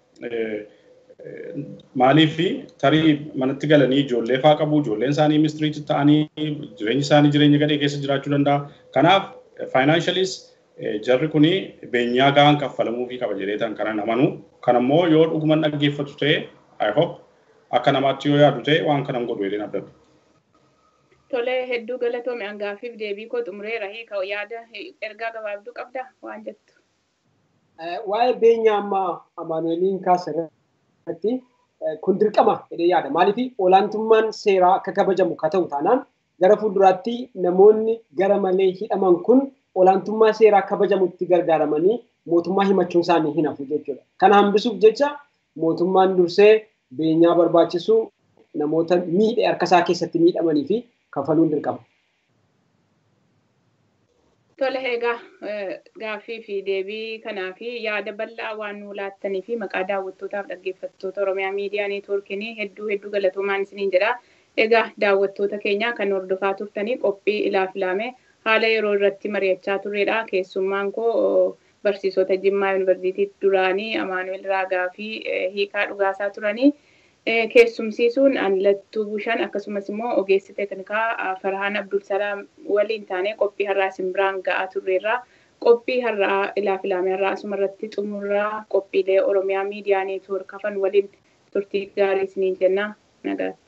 Maaliif tarii manatti galanii ijoollee faa qabu ijoolleen isaanii mistiriitti ta'anii jireenyi isaanii jireenya gadhee keessa jiraachuu danda'a. Kanaaf faayinaanshalis jarri kuni beenyaa gahaan kaffalamuufii qaba jedheetan kanan amanu. Kan ammoo yoo dhuguman dhaggeeffatu ta'e I hope akka namaatti yoo yaadu ta'e waan kanan godhu jedheen abdadhu. Tolee hedduu galatoome hangaafiif deebii koo xumureera hiika yaada ergaa gabaabduu qabda waan jettu. Waa'ee beenyaa ammaa Amaanueliin kaasirratti kun dirqama jedhee yaada. Maaliif olaantummaan seeraa akka kabajamu ka ta'u taanaan gara fuulduraatti namoonni gara malee hidhaman kun olaantummaa seeraa kabajamutti gargaaramanii mootummaa himachuun isaanii hin hafu jechuudha. Kana hambisuuf jecha mootummaan dursee beenyaa barbaachisu namoota miidhe harkasaa keessatti miidhamanii fi kafaluun dirqama. Tole egaa gaaffii fi deebii kanaa fi yaada bal'aa waan nu laattanii fi maqaa daawwattootaaf dhaggeeffattoota Oromiyaa Miidiyaa Neetwoorkiin hedduu hedduu galatoomaan isiniin jedha. Egaa daawwattoota keenya kan hordofaa turtanii qophii ilaaf ilaame haala yeroo irratti mari'achaa turredha. Keessummaan koo barsiisota Jimmaa Yuunivarsiitii duraanii Amaanuel Raagaa fi Hiikaa Dhugaasaa turanii. keessumsiisuun Anlattuu Bushaan akkasumas immoo ogeessi teeknikaa Farhaan Abdulsalaam waliin taanee qophii har'aa simbiraan ga'aa turreerra. Qophii har'aa ilaaf ilaame har'aa asuma irratti xumurraa qophiilee Oromiyaa miidiyaa neetwoork hafan waliin turtii gaarii isiniin jenna nagaatti.